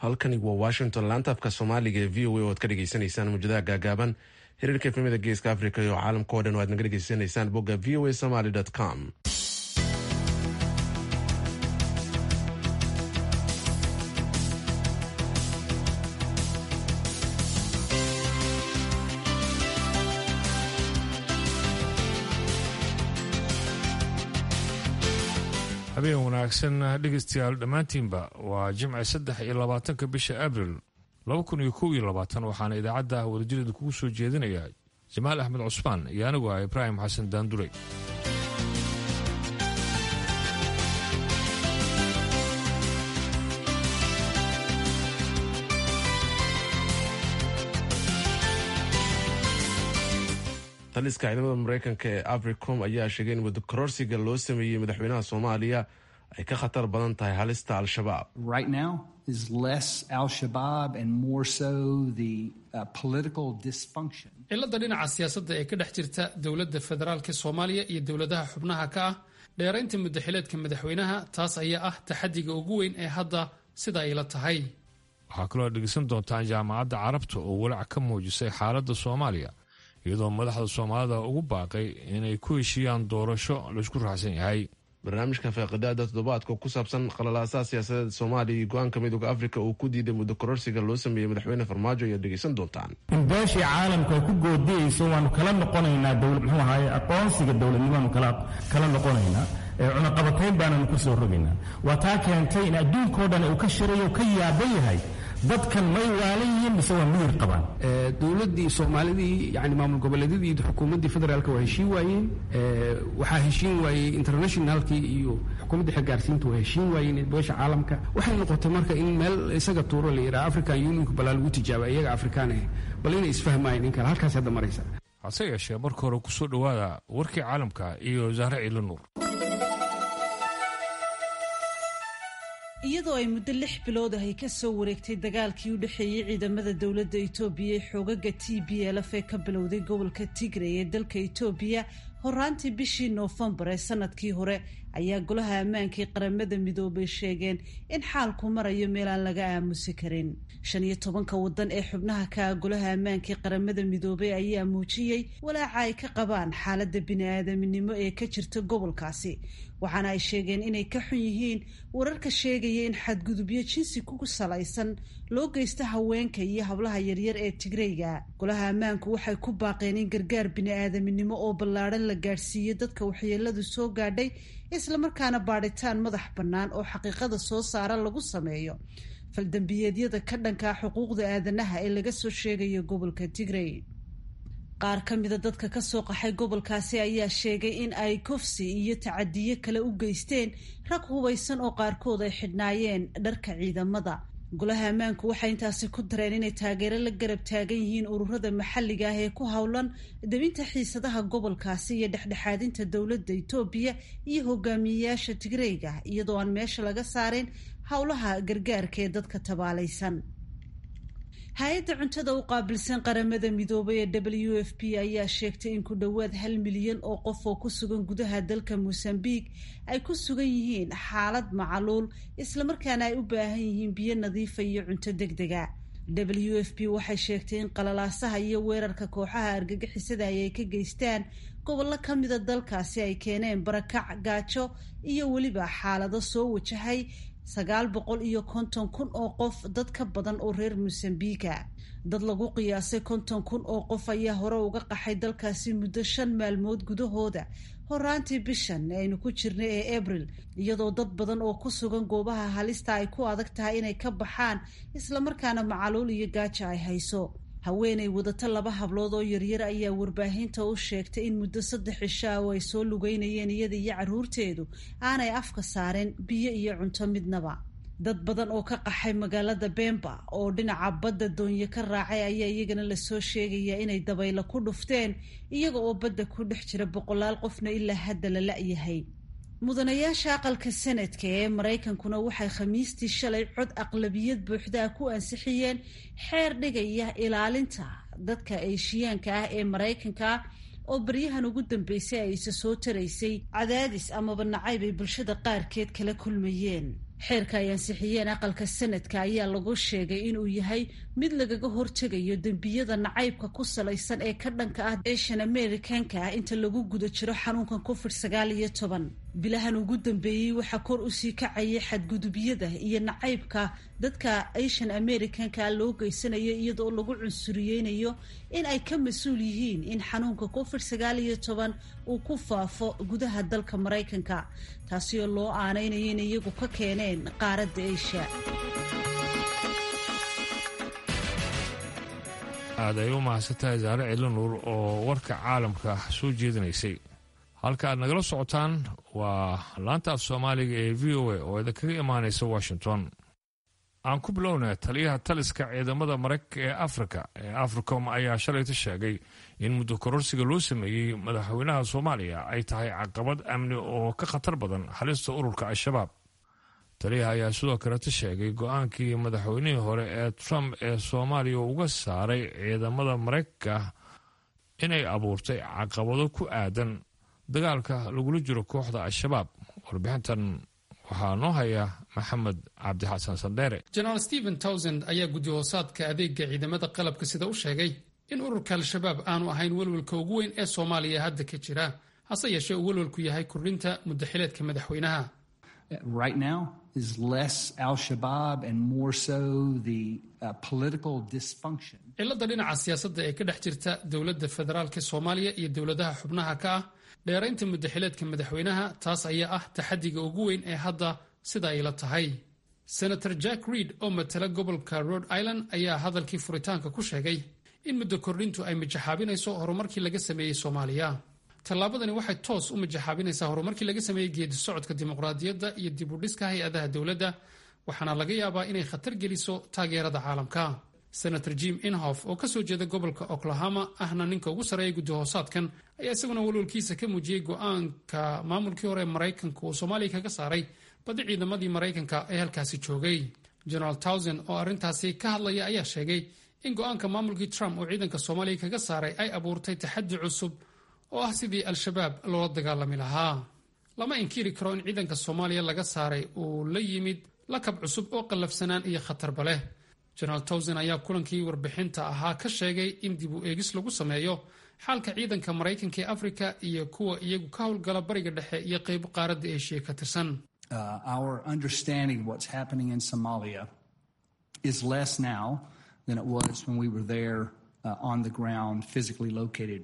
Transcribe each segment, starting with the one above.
halkani waa washington laanta afka soomaaliga ee v o a oo ad ka dhegeysaneysaan muujadaha gaagaaban xiriirka efemada geeska africa iyo caalamka o dhan oo aad naga dhegeysanaysaan bogga v o a somaly com habeen wanaagsan dhegeystayaal dhammaantiinba waa jimce saddex iyo labaatanka bisha abril laba kun iyo kow iyo labaatan waxaana idaacadda wadajirada kugu soo jeedinaya jamaal axmed cusmaan iyo anigu ah ibraahim xasan daanduley taliska ciidamada mareykanka ee africom ayaa sheegay in wadakororsiga loo sameeyey madaxweynaha soomaaliya ay ka khatar badan tahay halista al-shabaab cilada dhinaca siyaasadda ee ka dhex jirta dowladda federaalka soomaaliya iyo dowladaha xubnaha ka ah dheeraynta muddaxileedka madaxweynaha taas ayaa ah taxadiga ugu weyn ee hadda sida ay la tahay waxaa kaloo dhegeysan doontaan jaamacadda carabta oo walaac ka muujisay xaaladda soomaaliya iyadoo madaxda soomaalida ugu baaqay inay ku heshiiyaan doorasho laysku raacsan yahay barnaamijka faaqidaada toddobaadka ku saabsan qalalaasaha siyaasadeed soomaaliya iyo go-aanka midooda afrika uu ku diiday muddo kororsiga loo sameeyey madaxweyne farmaajo ayaad dhegeysan doontaan in beeshii caalamka ay ku goodiyeyso waanu kala noqonaynaa muxuu ahaye aqoonsiga dowladnimaanu kala noqonaynaa cunaqabatayn baananu ku soo rogaynaa waa taa keentay in adduunkao dhan uu ka shirayo ka yaaban yahay dadkan may waalan yihiin mise waa miyir qabaan dowladdii soomaalidii yani maamul goboleedyadii xukuumaddii federaalka waa heshiin waayeen waxaa heshiin waayey internationalkii iyo xukuumaddii xagaarsiinta waa heshiin waayeen beesha caalamka waxay noqotay marka in meel isaga tuuro la yidhaha african unionka balaa lagu tijaaba iyaga afrikaan ah bal inay isfahmaayeen in kale halkaas hadda maraysa hase yeeshee marka hore kusoo dhowaada warkii caalamka iyo zahre ciilo nuur iyadoo ay muddo lix bilood ah ay ka soo wareegtay dagaalkii u dhexeeyey ciidamada dowladda itoobiya ee xoogaga t b lf ee ka bilowday gobolka tigray ee dalka itoobiya horaantii bishii noofembar ee sanadkii hore ayaa golaha ammaankii qaramada midoobay sheegeen in xaalku marayo meel aan laga aamusi karin shan iyo tobanka wadan ee xubnaha ka ah golaha ammaankii qaramada midoobay ayaa muujiyey walaaca ay ka qabaan xaaladda bini-aadaminimo ee ka jirta gobolkaasi waxaana ay sheegeen inay ka xun yihiin wararka sheegaya in xadgudubyo jinsi ku salaysan loo geysta haweenka iyo hablaha yaryar ee tigreyga golaha ammaanku waxay ku baaqeen in gargaar bini-aadaminimo oo ballaadhan la gaadhsiiyo dadka waxyeeladu soo gaadhay islamarkaana baadhitaan madax bannaan oo xaqiiqada soo saara lagu sameeyo faldambiyeedyada ka dhankaa xuquuqda aadanaha ee laga soo sheegayo gobolka tigrey qaar ka mida dadka ka soo qaxay gobolkaasi ayaa sheegay in ay kofsi iyo tacadiyo kale u geysteen rag hubaysan oo qaarkood ay xidhnaayeen dharka ciidamada golaha ammaanku waxay intaasi ku dareen inay taageero la garab taagan yihiin ururada maxalliga ah ee ku howlan debinta xiisadaha gobolkaasi iyo dhexdhexaadinta dowladda itoobiya iyo hogaamiyeyaasha tigreyga iyadoo aan meesha laga saareen howlaha gargaarka ee dadka tabaalaysan hay-adda cuntada u qaabilsan qaramada midoobay ee w f p ayaa sheegtay in ku dhowaad hal milyan oo qof oo ku sugan gudaha dalka mosambique ay ku sugan yihiin xaalad macaluul islamarkaana ay u baahan yihiin biyo nadiifa iyo cunto deg dega w f p waxay sheegtay in qalalaasaha iyo weerarka kooxaha argagixisada ay ka geystaan gobollo ka mida dalkaasi ay keeneen barakac gaajo iyo weliba xaalado soo wajahay sagaal boqol iyo konton kun oo qof dad ka badan oo reer mosambiika dad lagu qiyaasay konton kun oo qof ayaa hore uga qaxay dalkaasi muddo shan maalmood gudahooda horaantii bishan aynu ku jirnay ee abril iyadoo dad badan oo ku sugan goobaha halista ay ku adag tahay inay ka baxaan islamarkaana macaluul iyo gaaja ay hayso haweenay wadato laba hablood oo yaryar ayaa warbaahinta u sheegtay in muddo saddex cisho ah oo ay soo lugeynayeen iyada iyo carruurteedu aanay afka saareen biyo iyo cunto midnaba dad badan oo ka qaxay magaalada bemba oo dhinaca badda doonyo ka raacay ayaa iyagana lasoo sheegayaa inay dabaylo ku dhufteen iyaga oo badda ku dhex jira boqolaal qofna ilaa hadda la la-yahay mudanayaasha aqalka sanadka ee maraykankuna waxay khamiistii shalay cod aqlabiyad buuxdaa ku ansixiyeen xeer dhigaya ilaalinta dadka eeshiyaanka ah ee maraykanka oo baryahan ugu dambeysay ay isa soo taraysay cadaadis amaba nacayb ay bulshada qaarkeed kala kulmayeen xeerka ay ansixiyeen aqalka sanadka ayaa lagu sheegay inuu yahay mid lagaga hortegayo dembiyada nacaybka ku salaysan ee ka dhanka ah asian americanka ah inta lagu guda jiro xanuunkan covid sagaal iyo toban bilahan ugu dambeeyey waxaa kor usii kacayay xadgudubyada iyo nacaybka dadka asian americanka loo geysanayo iyadoo lagu cunsuriyeynayo in ay ka mas-uul yihiin in xanuunka covid sagaal iyo toban uu ku faafo gudaha dalka maraykanka taasi oo loo aaneynayo in iyagu ka keeneen qaaradda asia aad ay u mahadsantahay saare ciilanuur oo warka caalamka soo jeedinaysay halka aad nagala socotaan waa laanta af soomaaliga ee v o a oo idinkaga imaanaysa washington aan ku bilowna taliyaha taliska ciidamada maraykanka ee afrika ee africom ayaa shalayta sheegay in muddo kororsiga loo sameeyey madaxweynaha soomaaliya ay tahay caqabad amni oo ka khatar badan halista ururka al-shabaab taliyaha ayaa sidoo kaleta sheegay go-aankii madaxweynihii hore ee trump ee soomaaliya uga saaray ciidamada maraykanka inay abuurtay caqabado ku aadan dagaalka lagula jiro kooxda al-shabaab warbixintan waxaa noo haya maxamed cabdixasan sandheere jenaraal stephen towsand ayaa guddi hoosaadka adeega ciidamada qalabka sida u sheegay in ururka al-shabaab aanu ahayn welwelka ugu weyn ee soomaaliya hadda ka jira hase yeeshee uu welwelku yahay kordhinta muddaxileedka madaxweynaha right now is less al-shabaab and more so the uh, political dysfunction cilada dhinaca siyaasadda ee ka dhex jirta dowladda federaalka soomaaliya iyo dowladaha xubnaha ka ah dheeraynta muddaxileedka madaxweynaha taas ayaa ah taxadiga ugu weyn ee hadda sida ay la tahay senator jack reid oo matala gobolka rhode island ayaa hadalkii furitaanka ku sheegay in muddo kordhintu ay mijaxaabinayso horumarkii laga sameeyey soomaaliya tallaabadani waxay toos u mijaxaabinaysaa horumarkii laga sameeyey geedi socodka dimuqraadiyadda iyo dib u dhiska hay-adaha dowladda waxaana laga yaabaa inay khatar geliso taageerada caalamka senator jim inhof oo kasoo jeeda gobolka oklahoma ahna ninka ugu sarreeya guddi hoosaadkan ayaa isaguna walwalkiisa ka muujiyey go-aanka maamulkii hore maraykanka uu soomaaliya kaga saaray badi ciidamadii maraykanka ee halkaasi joogay generaal towsand oo arrintaasi ka hadlaya ayaa sheegay in go-aanka maamulkii trump uu ciidanka soomaaliya kaga saaray ay abuurtay taxaddi cusub oo ah sidii al-shabaab loola dagaalami lahaa lama inkiri karo in ciidanka soomaaliya laga saaray uu la yimid lakab cusub oo qallafsanaan iyo khatarba leh jenaraal towson ayaa kulankii warbixinta ahaa ka sheegay in dib u eegis lagu sameeyo xaalka ciidanka maraykanka ee afrika iyo kuwa iyagu ka howlgala bariga dhexe iyo qaybo qaaradda eshiya ka tirsan our understanding of what's happening in somalia is less now than it was when we were there uh, on the ground physically located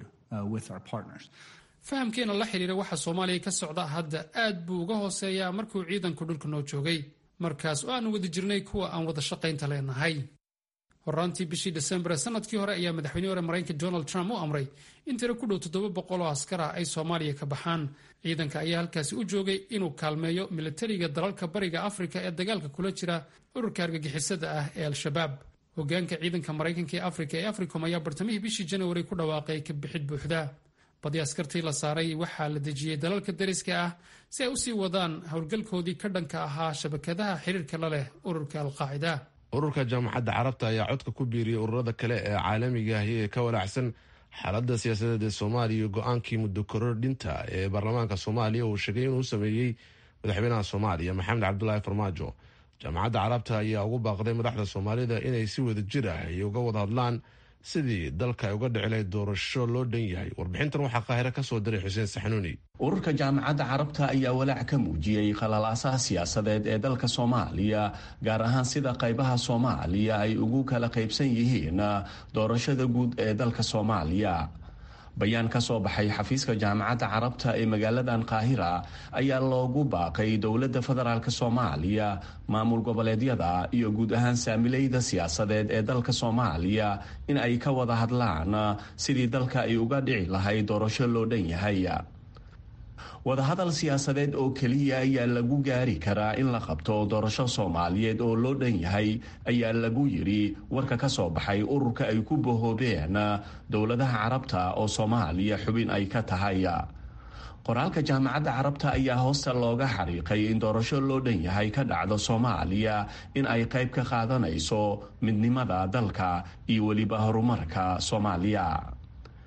fahamkeena la xidhiira waxa soomaaliya ka socda hadda aad buu uga hooseeyaa markuu ciidanku dhulka noo joogay markaas oo aanu wada jirnay kuwa aan wada shaqaynta leenahay horaantii bishii desembar ee sanadkii hore ayaa madaxweynihii hore maraykanka donald trump u amray in tiro ku dhow toddoba boqol oo askar ah ay soomaaliya ka baxaan ciidanka ayaa halkaasi u joogay inuu kaalmeeyo militariga dalalka bariga afrika ee dagaalka kula jira ururka argagixisada ah ee al-shabaab hogaanka ciidanka maraykanka ee afrika ee africom ayaa bartamihii bishii janawari ku dhawaaqay ka bixid buuxda badi askartii la saaray waxaa la dejiyey dalalka dariska ah si ay usii wadaan howlgalkoodii ka dhanka ahaa shabakadaha xiriirka la leh ururka alqaacida ururka jaamacadda carabta ayaa codka ku biiriyey ururada kale ee caalamiga ahi ee ka walaacsan xaaladda siyaasadeed ee soomaaliya iyo go-aankii muddo korodhinta ee baarlamaanka soomaaliya uu sheegay inuu sameeyey madaxweynaha soomaaliya maxamed cabdulaahi farmaajo jaamacadda carabta ayaa ugu baaqday madaxda soomaalida inay si wada jir ah iyo uga wada hadlaan sidii dalka ay uga dhici lahayd doorasho loo dhan yahay warbixintan waxaa qaahiro ka soo diray xuseen saxnuuni ururka jaamacadda carabta ayaa walaac ka muujiyey khalalaasaha siyaasadeed ee dalka soomaaliya gaar ahaan sida qaybaha soomaaliya ay ugu kala qaybsan yihiin doorashada guud ee dalka soomaaliya bayaan ka soo baxay xafiiska jaamacadda carabta ee magaaladan qaahira ayaa loogu baaqay dowladda federaalk soomaaliya maamul goboleedyada iyo guud ahaan saamileyda siyaasadeed ee dalka soomaaliya in ay ka wada hadlaan sidii dalka ay uga dhici lahayd doorasho loo dhan yahay wadahadal siyaasadeed oo keliya ayaa lagu gaari karaa in la qabto doorasho soomaaliyeed oo loo dhan yahay ayaa lagu yidhi warka ka soo baxay ururka ay ku bahoobeen dowladaha carabta oo soomaaliya xubin ay ka tahay qoraalka jaamacadda carabta ayaa hoosta looga xariiqay in doorasho loo dhan yahay ka dhacdo soomaaliya in ay qayb ka qaadanayso midnimada dalka iyo weliba horumarka soomaaliya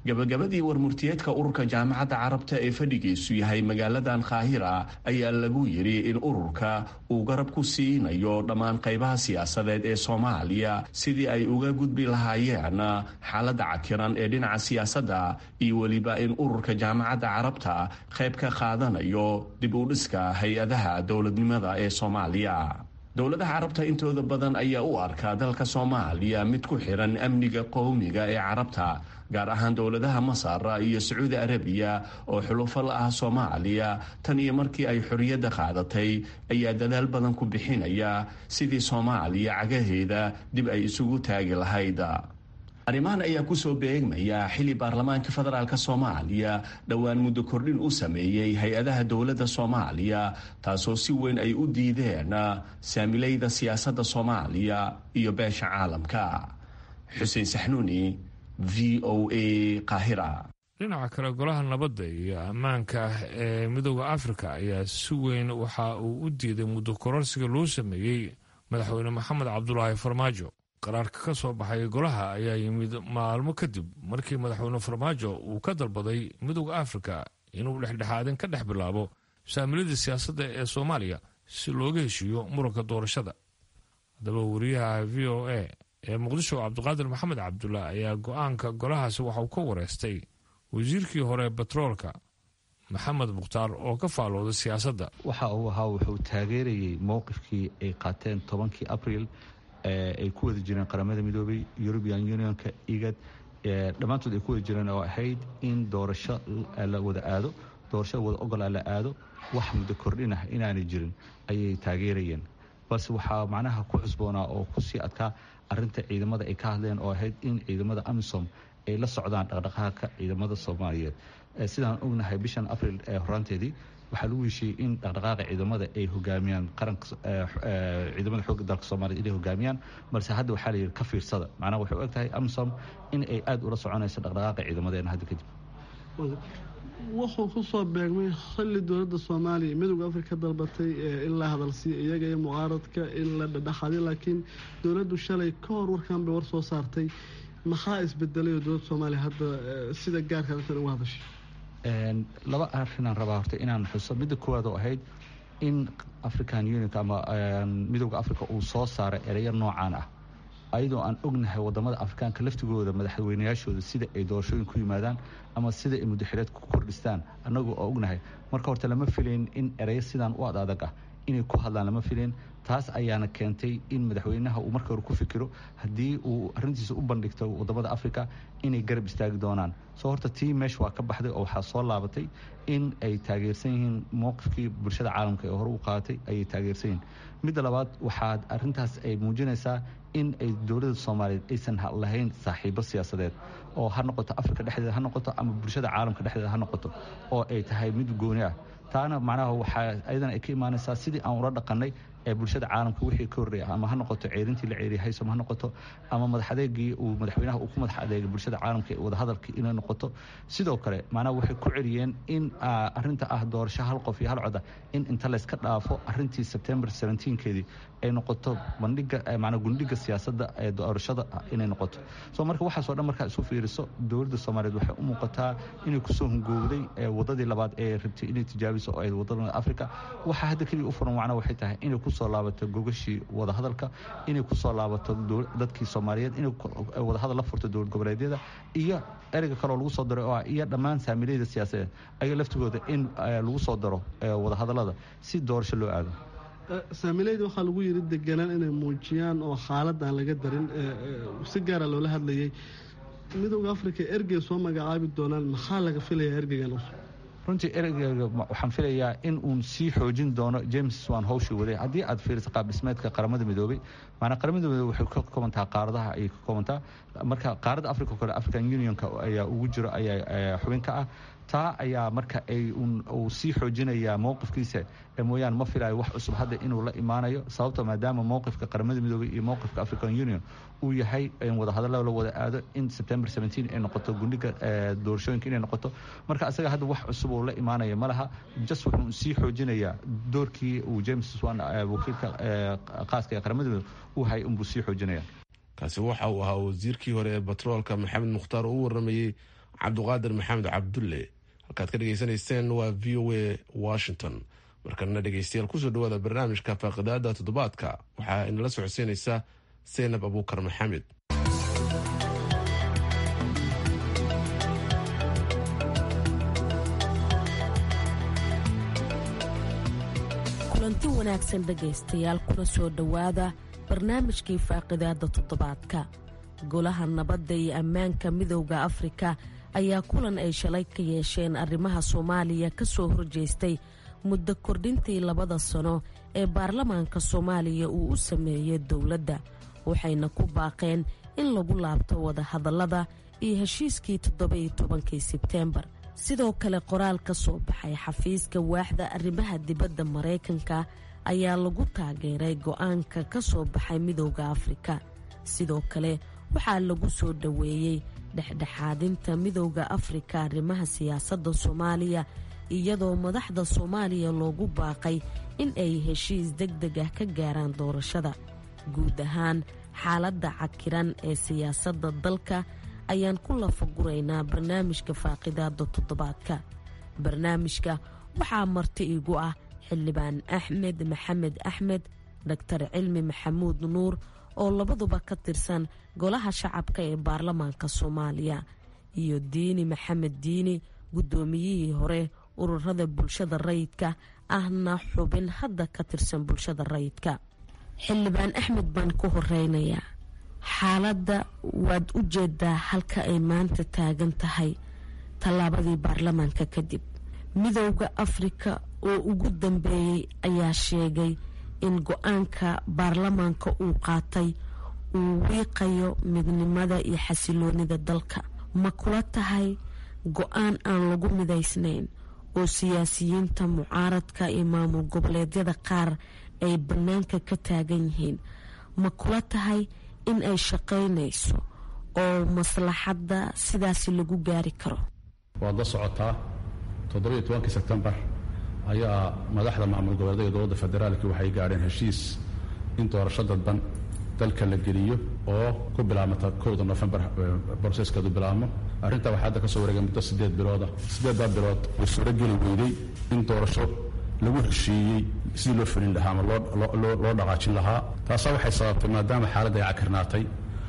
gabagabadii warmurtiyeedka ururka jaamacadda carabta ee fadhigiisu yahay magaaladan kaahira ayaa lagu yidhi in ururka uu garab ku siinayo dhammaan qaybaha siyaasadeed ee soomaaliya sidii ay uga gudbi lahaayeen xaaladda cakiran ee dhinaca siyaasadda iyo weliba in ururka jaamacadda carabta qayb ka qaadanayo dib u dhiska hay-adaha dowladnimada ee soomaaliya dowladaha carabta intooda badan ayaa u arkaa dalka soomaaliya mid ku xiran amniga qowmiga ee carabta gaar ahaan dowladaha masar iyo sacuudi arabiya oo xulufo la ah soomaaliya tan iyo markii ay xorriyadda qaadatay ayaa dadaal badan ku bixinaya sidii soomaaliya cagaheeda dib ay isugu taagi lahayd arrimahan ayaa kusoo beegmaya xili baarlamaanka federaalk soomaaliya dhowaan muddo kordhin u sameeyey hay-adaha dowladda soomaaliya taasoo si weyn ay u diideen saamilayda siyaasadda soomaaliya iyo beesha caalamka xuseen saxnuuni v o a qaahira dhinaca kale golaha nabadda iyo ammaanka ee midooda afrika ayaa si weyn waxa uu u diiday muddo kororsiga loo sameeyey madaxweyne maxamed cabdulaahi farmaajo qaraarka ka soo baxay golaha ayaa yimid maalmo kadib markii madaxweyne farmaajo uu ka dalbaday midooda afrika inuu dhexdhexaadin ka dhex bilaabo saamilada siyaasadda ee soomaaliya si looga heshiiyo muranka doorashada haddaba wariyaha v o a ee muqdisho cabdiqaadir maxamed cabdulla ayaa go-aanka golahaasi waxauu ka wareystay wasiirkii hore batroolka maxamed mukhtaar oo ka faalooday siyaasadda waxa uu ahaa wuxuu taageerayey mowqifkii ay qaateen tobankii abril ay ku wada jireen qaramada midoobay european unionka igad dhammaantood ay ku wada jireen oo ahayd in doorasho la wada aado doorashada wada ogolaa la aado wax muddo kordhin ah inaanay jirin ayay taageerayeen balse waxaa macnaha ku cusboonaa oo kusii adkaa arinta ciidamada ay ka hadleen oo ahayd in ciidamada amisom ay la socdaan dhaqdhaqaaqka ciidamada soomaaliyeed sidaan ognahay bishan abril ee horaanteedii waxaa lagu heshiiyey in dhaqdhaqaaqa ciidamada ay hogaamiyaan qaranka ciidamada xoogga dalka soomaliya inay hogaamiyaan balse hadda waxaa layidhi ka fiirsada macnaha waxay u eg tahay amisom in ay aada ula soconayso dhaqdhaqaaqa ciidamadeena hadda kadib wuxuu ku soo beegmay xilli dowladda soomaaliya midooda afrika dalbatay in la hadalsiiyo iyaga iyo mucaaradka in la dhadhaxaday laakiin dowladdu shalay ka hor warkan bay war soo saartay maxaa isbedelay oo dowladda soomaaliya hadda sida gaarka arrintan uga hadashay laba arrinaan rabaa horta inaan xuso midda koowaad oo ahayd in african unionka ama midooda africa uu soo saaray ereyo noocaan ah ayadoo aan ognahay wadamada afrikaanka laftigooda madaxweynayaashooda sida ay doorashooyin ku yimaadaan ama sida ay muddaxireed ku kordhistaan annagu oo ognahay marka horta lama filayn in ereyo sidaan u ad adag ah inay ku hadlaan lama filayn taas ayaana keentay in madaxweynaha uu marka hore ku fikiro haddii uu arintiisa u bandhigto wadamada africa inay garab istaagi doonaan soo horta tii meesha waa ka baxday oo waxaa soo laabatay in ay taageersan yihiin mowqifkii bulshada caalamka ee hore u qaadatay ayay taageersan yihiin midda labaad waxaa arintaas ay muujinaysaa in ay dowladda soomaaliyeed aysan lahayn saaxiibo siyaasadeed oo ha noqoto afrika dhexdeeda ha noqoto ama bulshada caalamka dhexdeeda ha noqoto oo ay tahay mid gooni ah taana macnaha waxaa ayadana ay ka imaanaysaa sidii aan ula dhaqanay ee bulshada caalamka wixii ka horreeya ama ha noqoto ceerintii la ceeriyay haysom ha noqoto ama madax adeegii uu madaxweynaha uu ku madax adeegay bulshada caalamka ee wadahadalkii inay noqoto sidoo kale macnaha waxay ku celiyeen in arinta ah doorasho hal qof iyo hal coda in inta layska dhaafo arintii sebtembar keedii ay noqoto bandhiga manaa gundhiga siyaasadda ee doorashada inay noqoto soo marka waxaasoo dhan markaa isu fiiriso dowladda soomaaliyeed waxay u muuqataa inay kusoo hungowday wadadii labaad ee rabtay inay tijaabiso oo ay wadada africa waxaa hadda keliya u furan macnaha waxay tahay inay kusoo laabato gogashii wadahadalka inay kusoo laabato dadkii soomaaliyeed inay wadahadal la furto dowlad goboleedyada iyo ereyga kaleoo lagu soo daray oo ah iyo dhammaan saamilayda siyaasadeed ayaga laftigooda in lagu soo daro wadahadalada si doorasho loo aado saamilayda waxaa lagu yiri deganaan inay muujiyaan oo xaalad aan laga darin si gaara loola hadlayay midooda africa ergey soo magacaabi doonaan maxaa laga filayaa ergeygan runtii ereyga waxaan filayaa in uun sii xoojin doono james waan hawshii waday haddii aad fiiriso qaab dhismeedka qaramada midoobay maanaa qaramada midoobey waxay ka koobantaa qaaradaha ayay ka koobantaa marka qaaradda africa kale african unionka ayaa ugu jiro ayaa xubin ka ah taa ayaa marka ay uu sii xoojinayaa mowqifkiisa mooyaane ma filayo wax cusub hadda inuu la imaanayo sababto maadaama mowqifka qaramada midoobey iyo mowqifka african union uu yahay in wadahadalla la wada aado in september ay noqoto gundhiga doorashooyinka inay noqoto marka asaga hadda wax cusub uu la imaanaya ma laha just wuxuu sii xoojinayaa doorkii uu james swan wakiilka qaaska ee qaramada midoobe uu hayay unbuu sii xoojinaya kaasi waxa uu ahaa wasiirkii hore ee batroolka maxamed mukhtaar oo u waramayey cabduqaadir maxamed cabdulle halkaad ka dhegaysanayseen waa v o a washington markalena dhegeystayaal kusoo dhawaada barnaamijka faaqidaada toddobaadka waxaa inala socodsiinaysa seynab abuukar maxamed kulanti wanaagsan dhegaystayaal kuna soo dhowaada barnaamijkii faaqidaada toddobaadka golaha nabadda iyo ammaanka midowda afrika ayaa kulan ay shalay ka yeesheen arrimaha soomaaliya ka soo horjeestay muddo kordhintii labada sano ee baarlamaanka soomaaliya uu u sameeyey dowladda waxayna ku baaqeen in lagu laabto wadahadallada iyo heshiiskii toddoba-iyo tobankii sebteembar sidoo kale qoraal ka soo baxay xafiiska waaxda arrimaha dibadda maraykanka ayaa lagu taageeray go-aanka ka soo baxay midowda afrika sidoo kale waxaa lagu soo dhoweeyey dhexdhexaadinta midowda afrika arrimaha siyaasadda soomaaliya iyadoo madaxda soomaaliya loogu baaqay in ay heshiis deg deg ah ka gaaraan doorashada guud ahaan xaaladda cakiran ee siyaasadda dalka ayaan ku lafaguraynaa barnaamijka faaqidaada toddobaadka barnaamijka waxaa marti igu ah xildhibaan axmed maxamed axmed doktar cilmi maxamuud nuur oo labaduba ka tirsan golaha shacabka ee baarlamaanka soomaaliya iyo diini maxamed diini guddoomiyihii hore ururada bulshada rayidka ahna xubin hadda ka tirsan bulshada rayidka xildhibaan axmed baan ku horeynayaa xaaladda waad u jeedaa halka ay maanta taagan tahay tallaabadii baarlamaanka kadib midowda afrika oo ugu dambeeyey ayaa sheegay in go-aanka baarlamaanka uu qaatay uu wiiqayo midnimada iyo xasiloonida dalka ma kula tahay go-aan aan lagu midaysnayn oo siyaasiyiinta mucaaradka iyo maamul goboleedyada qaar ay bannaanka ka taagan yihiin ma kula tahay in ay shaqaynayso oo maslaxadda sidaasi lagu gaari karo waad la socotaa toddobiyo tobankii sebtembar ayaa madaxda maamul goboleedka iyo dowladda federaalki waxay gaadheen heshiis in doorasho dadban dalka la geliyo oo ku bilaabmata kowda nofembar broseskeedu bilaabmo arrintaa waxaa hadda ka soo wareegay muddo siddeed bilooda siddeeddaa bilood way suurogeli weyday in doorasho lagu heshiiyey sidii loo fulin lahaa ama loo dhaqaajin lahaa taasaa waxay sababtay maadaama xaaladda ay cakirnaatay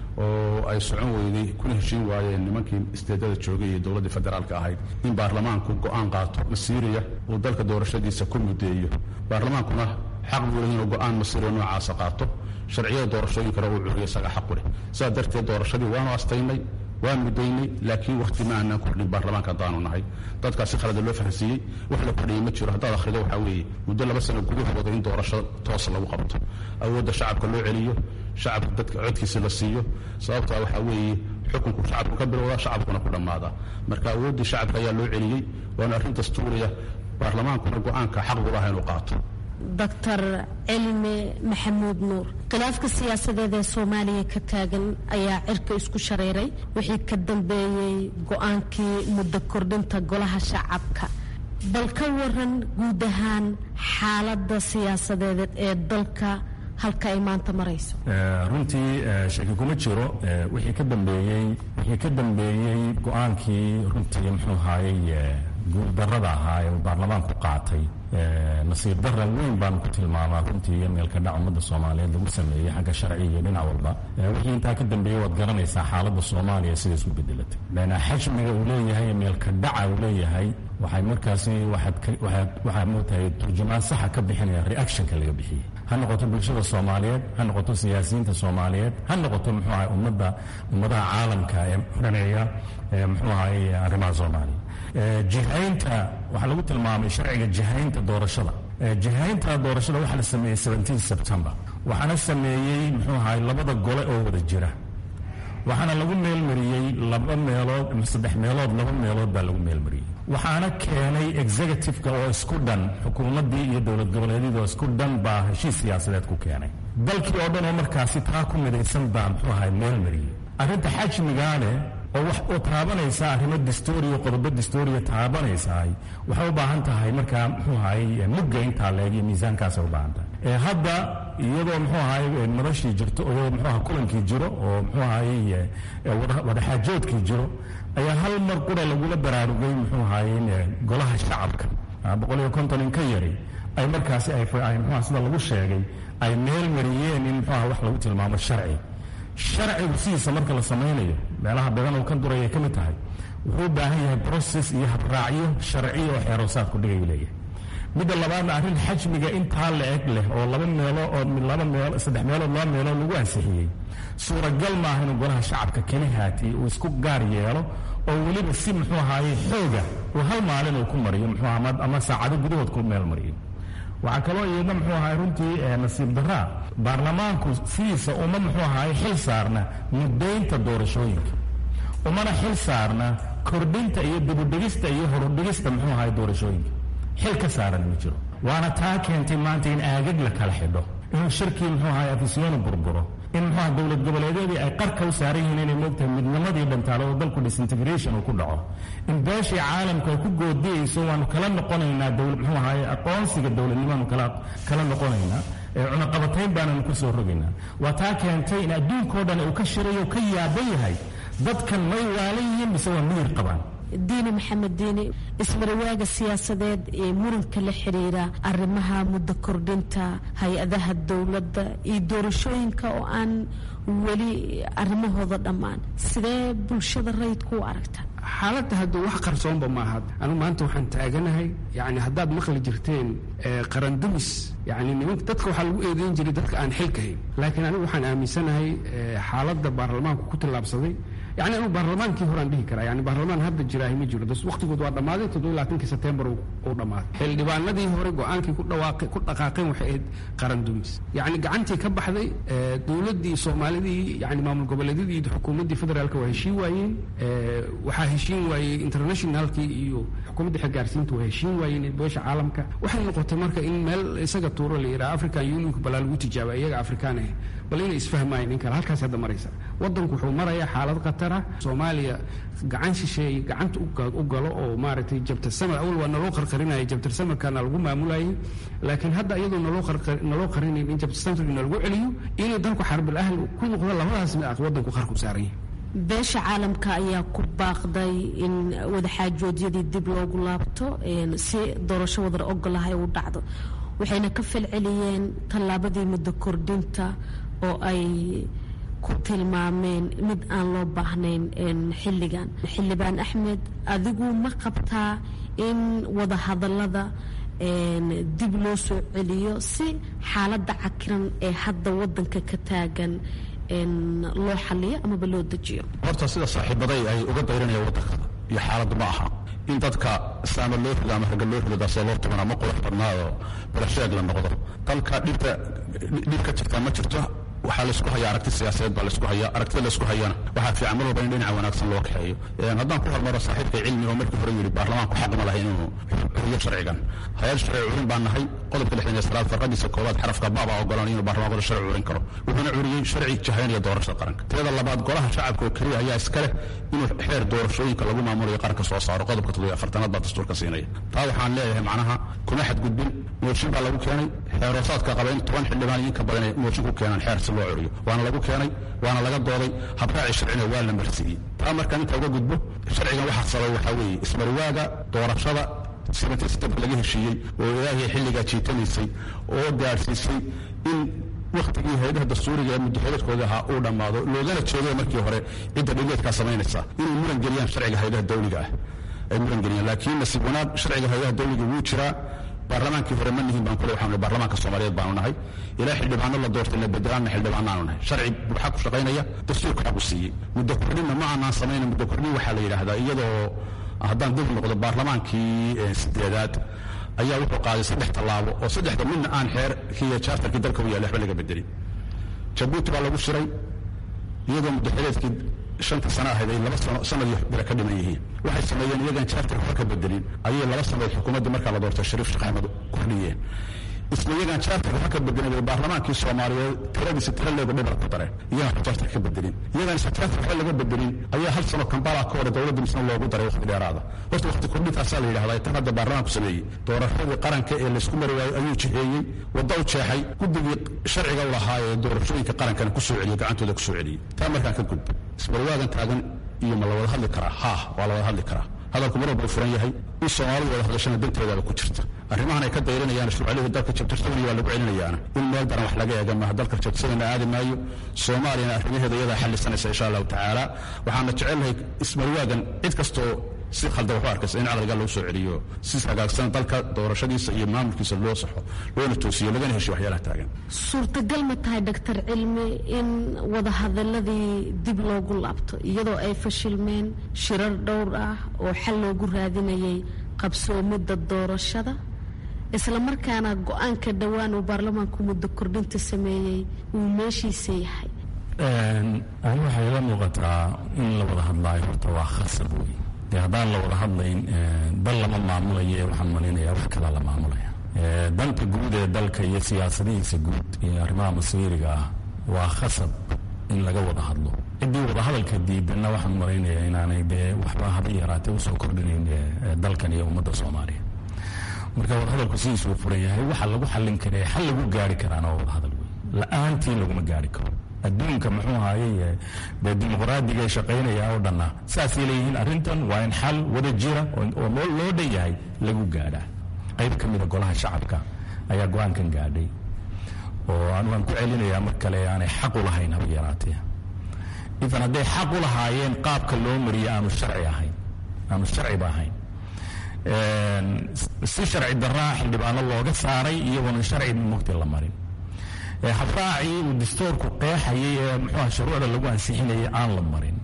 oo ay socon weyday kuna heshiin waayeen nimankii isteedada joogay iyo dowladdii federaalka ahayd in baarlamaanku go'aan qaato masiiriya uu dalka doorashadiisa ku muddeeyo baarlamaankuna xaq buu leeyahay inuu go'aan masiiriya noocaasa qaato sharciyada doorashooyinkana uu curiyo isaga xaq u leh sidaa darteed doorashadii waanu astaynay waan muddaynay laakiin wakhti ma aanaan kordhin baarlamaanka haddaanu nahay dadkaas si khalada loo fahansiiyey wax la kordhiyey ma jiro haddaad akhrido waxaa weeye muddo laba sano gudahooda in doorasho toos lagu qabto awoodda shacabka loo celiyo shacabka dadka codkiisa la siiyo sababtaa waxaa weeye xukunku shacabku ka bilowdaa shacabkuna ku dhammaadaa marka awooddii shacabka ayaa loo celiyey waana arrin dastuuriya baarlamaankuna go'aanka xaq u laha inuu qaato doctor cilmi maxamuud nuur khilaafka siyaasadeed ee soomaaliya ka taagan ayaa cirka isku shareeray wixii ka dambeeyey go-aankii muddo kordhinta golaha shacabka bal ka waran guud ahaan xaaladda siyaasadeed ee dalka halka ay maanta marayso runtii shaki kuma jiro wixii ka dambeeyey wixii ka dambeeyey go-aankii runtii muxuu ahaayey guurdarrada ahaa ee baarlamaanku qaatay nasiib darra weyn baanu ku tilmaamaa runtii meelka dhac ummadda soomaaliyeed lagu sameeyey xagga sharciga iyo dhinac walba wixii intaa ka dambeeyey waad garanaysaa xaaladda soomaaliya siday isku bedelatay xajmiga uu leeyahay meelka dhaca uu leeyahay waxay markaasi waxaa mootahay turjumaan saxa ka bixinaya reactionka laga bixiyey ha noqoto bulshada soomaaliyeed ha noqoto siyaasiyiinta soomaaliyeed ha noqoto muxuu ahay ummadda ummadaha caalamka ee dhaneeya muxuu ahay arrimaha soomaaliya jihaynta waxaa lagu tilmaamay sharciga jihaynta doorashada jihaynta doorashada waxaa la sameeyey seventeen september waxaana sameeyey muxuu ahay labada gole oo wada jira waxaana lagu meelmariyey laba meelood ama saddex meelood laba meelood baa lagu meelmariyey waxaana keenay executive-ka oo isku dhan xukuumaddii iyo dowlad goboleedyadii oo isku dhan baa heshiis siyaasadeed ku keenay dalkii oo dhan oo markaasi taa ku midaysan baa muxuu ahay meelmariyey arrinta xajmigaane oo wax oo taabanaysa arrimo distooriya qodobo distooriya taabanaysaay waxay u baahan tahay markaa muxuu ahay mugga intaa leeg iyo miisaankaasay u baahan tahay hadda iyadoo muxuu ahay madashii jirto iyadoo muxuu aha kulankii jiro oo muxuu ahay wadaxaajoodkii jiro ayaa hal mar qura lagula baraarugay muxuu ahaaye golaha shacabka boqol iyo konton in ka yari ay markaasi ay muxuha sida lagu sheegay ay meel mariyeen in muxuaha wax lagu tilmaamo sharci sharcigu sidiisa marka la samaynayo meelaha badan oo kan duraya ka mid tahay wuxuu u baahan yahay brocess iyo habraacyo sharciya oo xeeroosaadku dhigayu leeyahay midda labaadna arrin xajmiga intaa la eg leh oo laba meelo oo laba meel saddex meelood laba meelood lagu ansixiyey suuragal maaha inuu golaha shacabka keli haati uu isku gaar yeelo oo weliba si muxuu ahaaye xooga uu hal maalin uu ku mariyo muxuu ama saacado gudahood ku meel mariyo waxaa kaloo iyadna muxuu ahaay runtii nasiib daraa baarlamaanku sidiisa uma muxuu ahaay xil saarna muddaynta doorashooyinka umana xil saarna kordhinta iyo dibudhigista iyo horudhigista muxuu ahaay doorashooyinka xil ka saaran ma jiro waana taa keentay maanta in aagag la kala xidho inuu shirkii muxuu ahaay afisyoonu burburo in muxuaha dowlad goboleedyadii ay qarka u saaran yihiin inay moogtahay midnimadii dhantaalo oo dalku disintegration uu ku dhaco in beeshii caalamku ay ku goodiyeyso waanu kala noqonaynaa dowlad muxuu ahaaye aqoonsiga dowladnimaanu kala kala noqonaynaa cunaqabatayn baananu ku soo rogaynaa waa taa keentay in adduunkao dhan uu ka shirayo ka yaaban yahay dadkan may waalan yihiin mise waa miyir qabaan diini maxamed diini ismarawaaga siyaasadeed ee muranka la xiriira arrimaha muddo kordhinta hay-adaha dowladda iyo doorashooyinka oo aan weli arrimahooda dhammaan sidee bulshada rayidku u aragta xaaladda hadda wax qarsoonba maaha anu maanta waxaan taaganahay yani haddaad maqli jirteen qarandumis yani nimanka dadka waxaa lagu eedeyn jiray dadka aan xilka hayn laakiin anigu waxaan aaminsanahay xaaladda baarlamaanku ku tillaabsaday yani anu baarlamaankii horaan dhihi karaa yani baarlamaan hadda jiraahi ma jiro waqtigood waa dhammaaday toddoba labaatankii sebtembar uu dhammaaday xildhibaanadii hore go-aankii ku dhawaaqay ku dhaqaaqeen waxay ahayd qarandumis yani gacantii ka baxday dowladdii soomaalidii yani maamul goboleedyadii iyo xukuumaddii federaalka waa heshiin waayeen waxaa heshiin waayey internationalkii iyo xukuumadda xilgaarsiinta waa heshiin waayeen beesha caalamka waxay noqotay marka in meel isaga tuuro la yidhaha african unionka balaa lagu tijaaba iyaga afrikaan ah bal inay isfahmaayeen nin kale halkaas hadda maraysa waddanku wuxuu marayaa xaalad khatara soomaaliya gacan shisheeye gacanta u galo oo maaragtay jabtarsamar awal waa naloo qarqarinaya jabtarsamarkana lagu maamulayay laakiin hadda iyadoo naloo naloo qarinayn in jabtarsamarka nalagu celiyo inay dalku xarbil ahl ku noqdo labadaas mid waddanku qarku saaran yahay beesha caalamka ayaa ku baaqday in wadaxaajoodyadii dib loogu laabto si doorasho wadar ogolahay u dhacdo waxayna ka falceliyeen tallaabadii muddo kordhinta oo ay ku tilmaameen mid aan loo baahnayn xilligan xildhibaan axmed adigu ma qabtaa in wadahadallada dib loo soo celiyo si xaaladda cakiran ee hadda waddanka ka taagan loo xaliyo amaba loo dejiyo horta sida saaxiibaday ay uga dayranayaan waddanka iyo xaaladdu ma aha in dadka saama loo rido ama ragga loo rido daasoo loo tuman ama qurux badnaado balasheeg la noqdo dalka dhibta dhib ka jirta ma jirto waxaa laysku hayaa aragti siyaasadeed baa laysku hayaa aragtida laysku hayana waxaa fiican mar walba in dhinaca wanaagsan loo kaxeeyo haddaan ku hormaro saaxiibka cilmiga oo markii hore yidhi baarlamaanku xaq ma lahay inuu xuriyo sharcigan hay-ad sharci curin baan nahay qodobka lixdan iyo sagaal farqadiisa koowaad xarafka baba ogolanaya inuu baarlamaanku sharci curin karo wuxuuna curiyey sharci jahaynaya doorashada qaranka tirada labaad golaha shacabka oo keliya ayaa iska leh inuu xeer doorashooyinka lagu maamulayo qaranka soo saaro qodobka toddobiyo afartanaad baa dastuurka siinaya taa waxaan leeyahay macnaha kuma xadgudbin mooshin baa lagu keenay xeeroosaadka qaba in toban xildhibaan iyo inka badan ay mooshin ku keenaan xeer si loo curiyo waana lagu keenay waana laga dooday habraaci sharcina waa la marsiiyey taa markaan inta uga gudbo sharcigan waxaa sabay waxaa weeye ismarwaaga doorashada sibantaysadabka laga heshiiyey oo ilaahay xilligaa jiitanaysay oo gaadhsiisay in wakhtigii hay-adaha dastuuriga ee muddaxiladkooda ahaa uu dhammaado loogana jeeday markii hore cidda dhigeedkaa samaynaysa inay muran geliyaan sharciga hay-adaha dawliga ah ay muran geliyaan laakiin nasiib wanaag sharciga hay-adaha dawliga wuu jiraa baarlamaankii hore ma nihin baan kule waxaanu baarlamaanka soomaaliyeed baanu nahay ilaa xildhibaano la doortay la bedelaanna xildhibaanaanu nahay sharci buuxa ku shaqaynaya dastuurka xaq u siiyey muddo kordhinna ma aanaan samayna muddo kordhin waxaa la yidhaahdaa iyadoo haddaan dib noqdo baarlamaankii sideedaad ayaa wuxuu qaaday saddex tallaabo oo saddexda midna aan xeerkiiyo jaartarkii dalka u yaallay waxba laga bedelin jabuuti baa lagu shiray iyadoo muddaxileedkii shanta sano ahayd ay laba sano sanadii bile ka dhiman yihiin waxay sameeyeen iyagaan jaartarka waxba ka bedelin ayay laba sanadood xukuumaddii markaa la doortay shariif sheekh axmed kordhiyeen isla iyagaan jaartarka waxba ka bedelin bay baarlamaankii soomaaliyeed tiradiisa tira leego dhibar ku dareen iyagaan wax jaartarka ka bedelin iyagaan isla jaartarka waxba laga bedelin ayaa hal sano kambala ka hore dowladda misna loogu daray waqti dheeraada horta waqti kordhintaasaa la yidhahdaa tan hadda baarlamaanku sameeyey doorashadii qaranka ee laysku mari waayey ayuu jiheeyey wadda u jeexay guddigii sharciga u lahaa ee doorashooyinka qarankana ku soo celiyey gacantooda ku soo celiyey taa markaan ka gudbo isbarwaagan taagan iyo ma la wada hadli karaa ha waa la wada hadli karaa hadalku mar walba u furan yahay in soomaalidu wada hadashana danteedaaba ku jirta arrimahan ay ka dayranayaan shucalihii dalka jabtirsadana waa lagu celinayaana in meel daran wax laga eega maaha dalka jabtirsadana aadi maayo soomaaliyana arrimaheeda iyadaa xallisanaysa insha allahu tacaala waxaana jecelnahay ismarwaagan cid kastoo si khaldan waxu arkaysa in caqliga lagu soo celiyo si hagaagsan dalka doorashadiisa iyo maamulkiisa loo saxo loona toosiyo lagana heshiyo waxyaalaha taagan suurtagal ma tahay doctor cilmi in wadahadaladii dib loogu laabto iyadoo ay fashilmeen shirar dhowr ah oo xal loogu raadinayay qabsoomidda doorashada isla markaana go-aanka dhowaan uu baarlamaanku muddo kordhinta sameeyey uu meeshiisa yahay ani waxay ila muuqataa in la wada hadlaayo horta waa khasab wey dee haddaan la wada hadlayn dal lama maamulayo waxaan malaynayaa wax kalaa la maamulaya danta guud ee dalka iyo siyaasadihiisa guud iyo arrimaha masiiriga ah waa khasab in laga wada hadlo ciddii wadahadalka diidanna waxaan malaynayaa inaanay dee waxba haba yaraatee usoo kordhinayn dalkan iyo ummadda soomaaliya marka wadahadalku sidiisuu furan yahay waxa lagu xallin karee xal lagu gaari karaana waa wadahadal wey la-aantii laguma gaari karo adduunka muxuu ahaaye dee dimuqraadiga shaqaynaya oo dhanna saasay leeyihiin arrintan waa in xal wada jira oo loo dhan yahay lagu gaadhaa qayb ka mida golaha shacabka ayaa go-aankan gaadhay oo waan ku celinayaa mar kale aanay xaq u lahayn haba yaraatee ifan hadday xaq u lahaayeen qaabka loo mariye aanu sharci ahayn aanu sharciba ahayn si sharci daraa xildhibaano looga saaray iyagoona sharci mugti la marin habraacii uu dastoorku qeexayay ee muxuuha shuruucda lagu ansixinayay aan la marin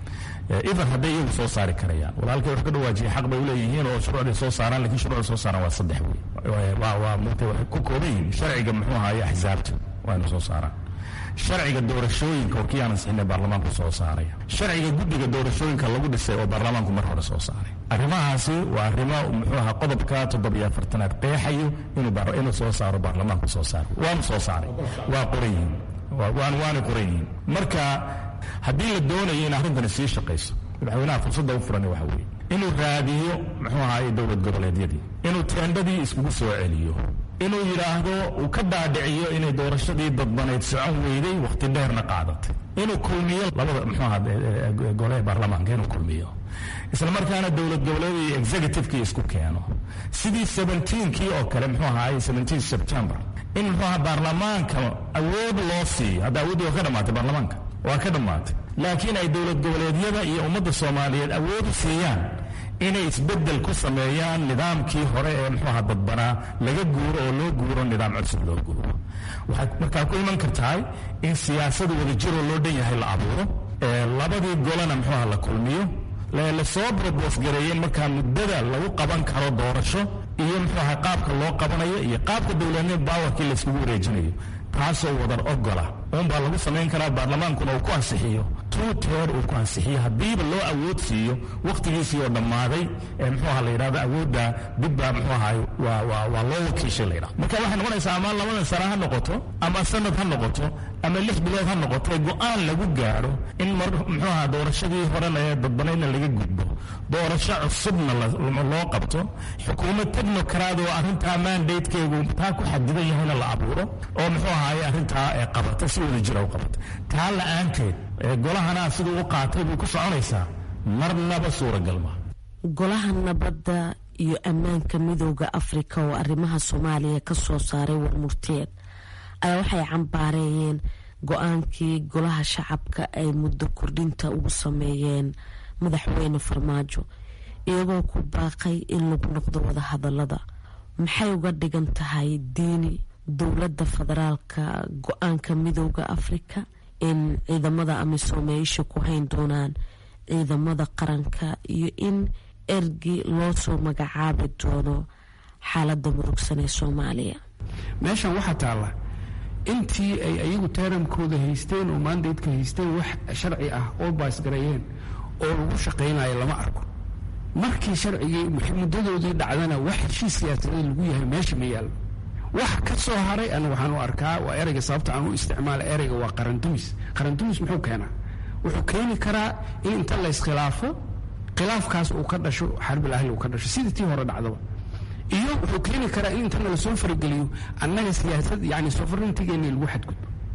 idan hadday iyagu soo saari karayaan walaalkay wax ka dhawaajiyay xaq bay uleeyihiin oo shuruucday soo saaraan lakin shuruucda soo saaraan waa saddex wey waa mugtay waxay ku kooban yihiin sharciga muxuu ahaye axsaabta waa inu soo saaraan sharciga doorashooyinka oo kii aan ansixinay baarlamaanku soo saaray sharciga guddiga doorashooyinka lagu dhisay oo baarlamaanku mar hore soo saaray arrimahaasi waa arrimo muxuu ahaa qodobka toddobiyo afartanaad qeexayo inuu soo saaro baarlamaanku soo saaro waanu soo saaray waa qoran yihiin waanay qoran yihiin marka haddii la doonayo in arrintani sii shaqayso madaxweynaha fursadda u furan waxa weeye inuu raadiyo muxuu ahaay dowlad goboleedyadii inuu teendhadii iskugu soo celiyo inuu yidhaahdo uu ka dhaadhiciyo inay doorashadii dadbanayd socon weyday wakhti dheerna qaadatay inuu kulmiyo labada muxuu aha gole baarlamaanka inuu kulmiyo isla markaana dowlad goboleed iyo executivekii isku keeno sidii seventeenkii oo kale muxuu ahaay seventeen september in muxuu aha baarlamaanka awood loo siiyo hadda awooddii waa ka dhammaatay baarlamaanka waa ka dhammaatay laakiin ay dowlad goboleedyada iyo ummadda soomaaliyeed awood u siiyaan inay isbeddel ku sameeyaan nidaamkii hore ee muxuuha dadbanaa laga guuro oo loo guuro nidaam cusub loo guuro waxay markaa ku iman kartahay in siyaasada wadajiroo loo dhan yahay la abuuro labadii golena muxuuha la kulmiyo lasoo brobos gareeyeen markaa muddada lagu qaban karo doorasho iyo muxuuha qaabka loo qabanayo iyo qaabka dowladnimo baawarkii layskugu wareejinayo taasoo wadar ogola uunbaa lagu samayn karaa baarlamaankuna uu ku ansixiyo tuu teer uu ku ansixiyo haddiiba loo awood siiyo wakhtigiisii oo dhammaaday ee muxuuha la yidhahdo awoodda dibbaa muxuu ahay waa waa waa loo wakiishay la yidhahdo marka waxay noqonaysaa ama labadan sano ha noqoto ama sanad ha noqoto ama lix bilood ha noqoto go-aan lagu gaadho in mar muxuu aha doorashadii horena ee dadbanaydna laga gudbo doorasho cusubna loo qabto xukuumad technocrat oo arrintaa mandatekeegu taa ku xadidan yahayna la abuuro oo muxuu ahaye arrintaa ee qabata si wada jira u qabata taa la-aanteed golahana siduu u qaatay buu ku soconaysaa marnaba suuragal ma golaha nabadda iyo ammaanka midooda afrika oo arrimaha soomaaliya ka soo saaray warmurteed ayaa waxay cambaareeyeen go-aankii golaha shacabka ay muddo kordhinta ugu sameeyeen madaxweyne farmaajo iyagoo ku baaqay in lagu noqdo wadahadalada maxay uga dhigan tahay diini dowladda federaalka go-aanka midooda afrika in ciidamada amisoome ay isha ku hayn doonaan ciidamada qaranka iyo in ergi loo soo magacaabi doono xaaladda murugsan ee soomaaliya meeshan waxaa taalla intii ay ayagu taaramkooda haysteen oo maandaydka haysteen wax sharci ah oo baasgareeyeen oo lagu shaqaynayo lama arko markii sharcigii muddadoodii dhacdana wax heshiis siyaasadeed lagu yahay meesha ma yaallo wax ka soo haray ana waxaan u arkaa waa ereyga sababta aan u isticmaala ereyga waa qarandumis qarandumis muxuu keenaa wuxuu keeni karaa in inta layskhilaafo khilaafkaas uu ka dhasho xarbil ahli uu ka dhasho sidii tii hore dhacdaba iyo wuxuu keeni karaa in intana lasoo farageliyo annaga siyaasad yani sovereigntigeeni lagu xadgudbo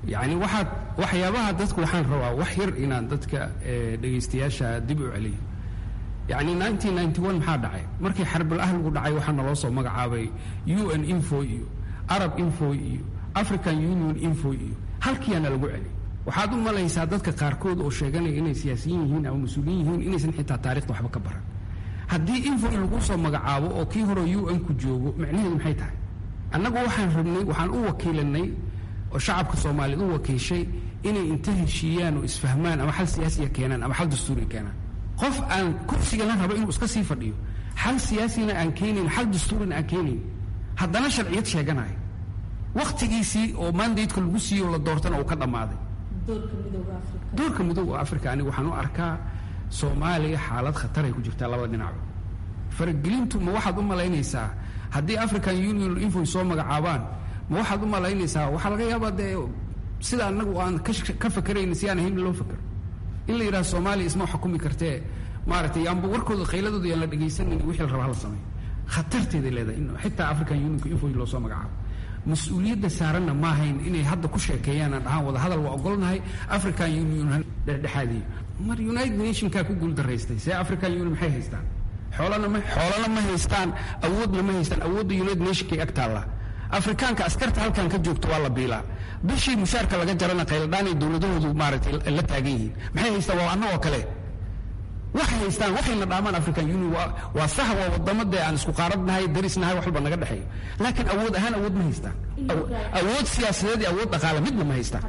yacni waxaad waxyaabaha dadku waxaan rabaa wax yar inaan dadka dhegaystayaasha dib u celiyo yacni nineteen ninety one maxaa dhacay markii xarbal ahligu dhacay waxaa naloo soo magacaabay u n info iyo arab info iyo african union info iyo halkiyaana lagu celi waxaad u malaysaa dadka qaarkood oo sheeganaya inay siyaasiyiin yihiin ama mas-uuliyiin yihiin inaysan xitaa taarikhda waxba ka baran haddii info lagu soo magacaabo oo kii hore u n ku joogo macnaheedu maxay tahay annagu waxaan rabnay waxaan u wakiilanay oo shacabka soomaaliyeed u wakiishay inay inta heshiiyaan oo isfahmaan ama xal siyaasiya keenaan ama xal dastuuriya keenaan qof aan kursigana rabo inuu iska sii fadhiyo xal siyaasina aan keenayn xal dastuurina aan keenayn haddana sharciyad sheeganayo wakhtigiisii oo mandatka lagu siiyo la doortana uu ka dhammaaday doorka midooga africa aniga waxaan u arkaa soomaaliya xaalad khataray ku jirtaa labada dhinacba faragelintu ma waxaad u malaynaysaa haddii african union infoy soo magacaabaan ma waxaad u malaynaysaa waxaa laga yaabaa dee sida anagu aan ka fakerayna si aan ahayn loo fakero in la yidhaha soomaaliya isma xukumi kartee maaragtay yaanba warkooda khayladooda yaan la dhegaysanin wixii la raba hala sameeyo khatarteeday leedahay in xitaa african unionka infoy loo soo magacaabo mas-uuliyadda saaranna ma ahayn inay hadda ku sheekeeyaan aan dhahaan wada hadal waa ogolnahay african union dhexdhexaadiyo mar united nationkaa ku guuldaraystay see african union maxay haystaan xoolana ma xoolana ma haystaan awoodna ma haystaan awoodda united nationkay ag taallaa afrikaanka askarta halkan ka joogto waa la biilaa bishii mushaarka laga jarana khayladhaanay dowladahoodu maaragtay la taagan yihiin maxay haystaan waa annagoo kale waxay haystaan waxayna dhaamaan african union waa waa sax waa wadamo dee aan isku qaaradnahay darisnahay wax walba naga dhexeeyo laakiin awood ahaan awood ma haystaan awood siyaasadeed iyo awood dhaqaale midna ma haystaan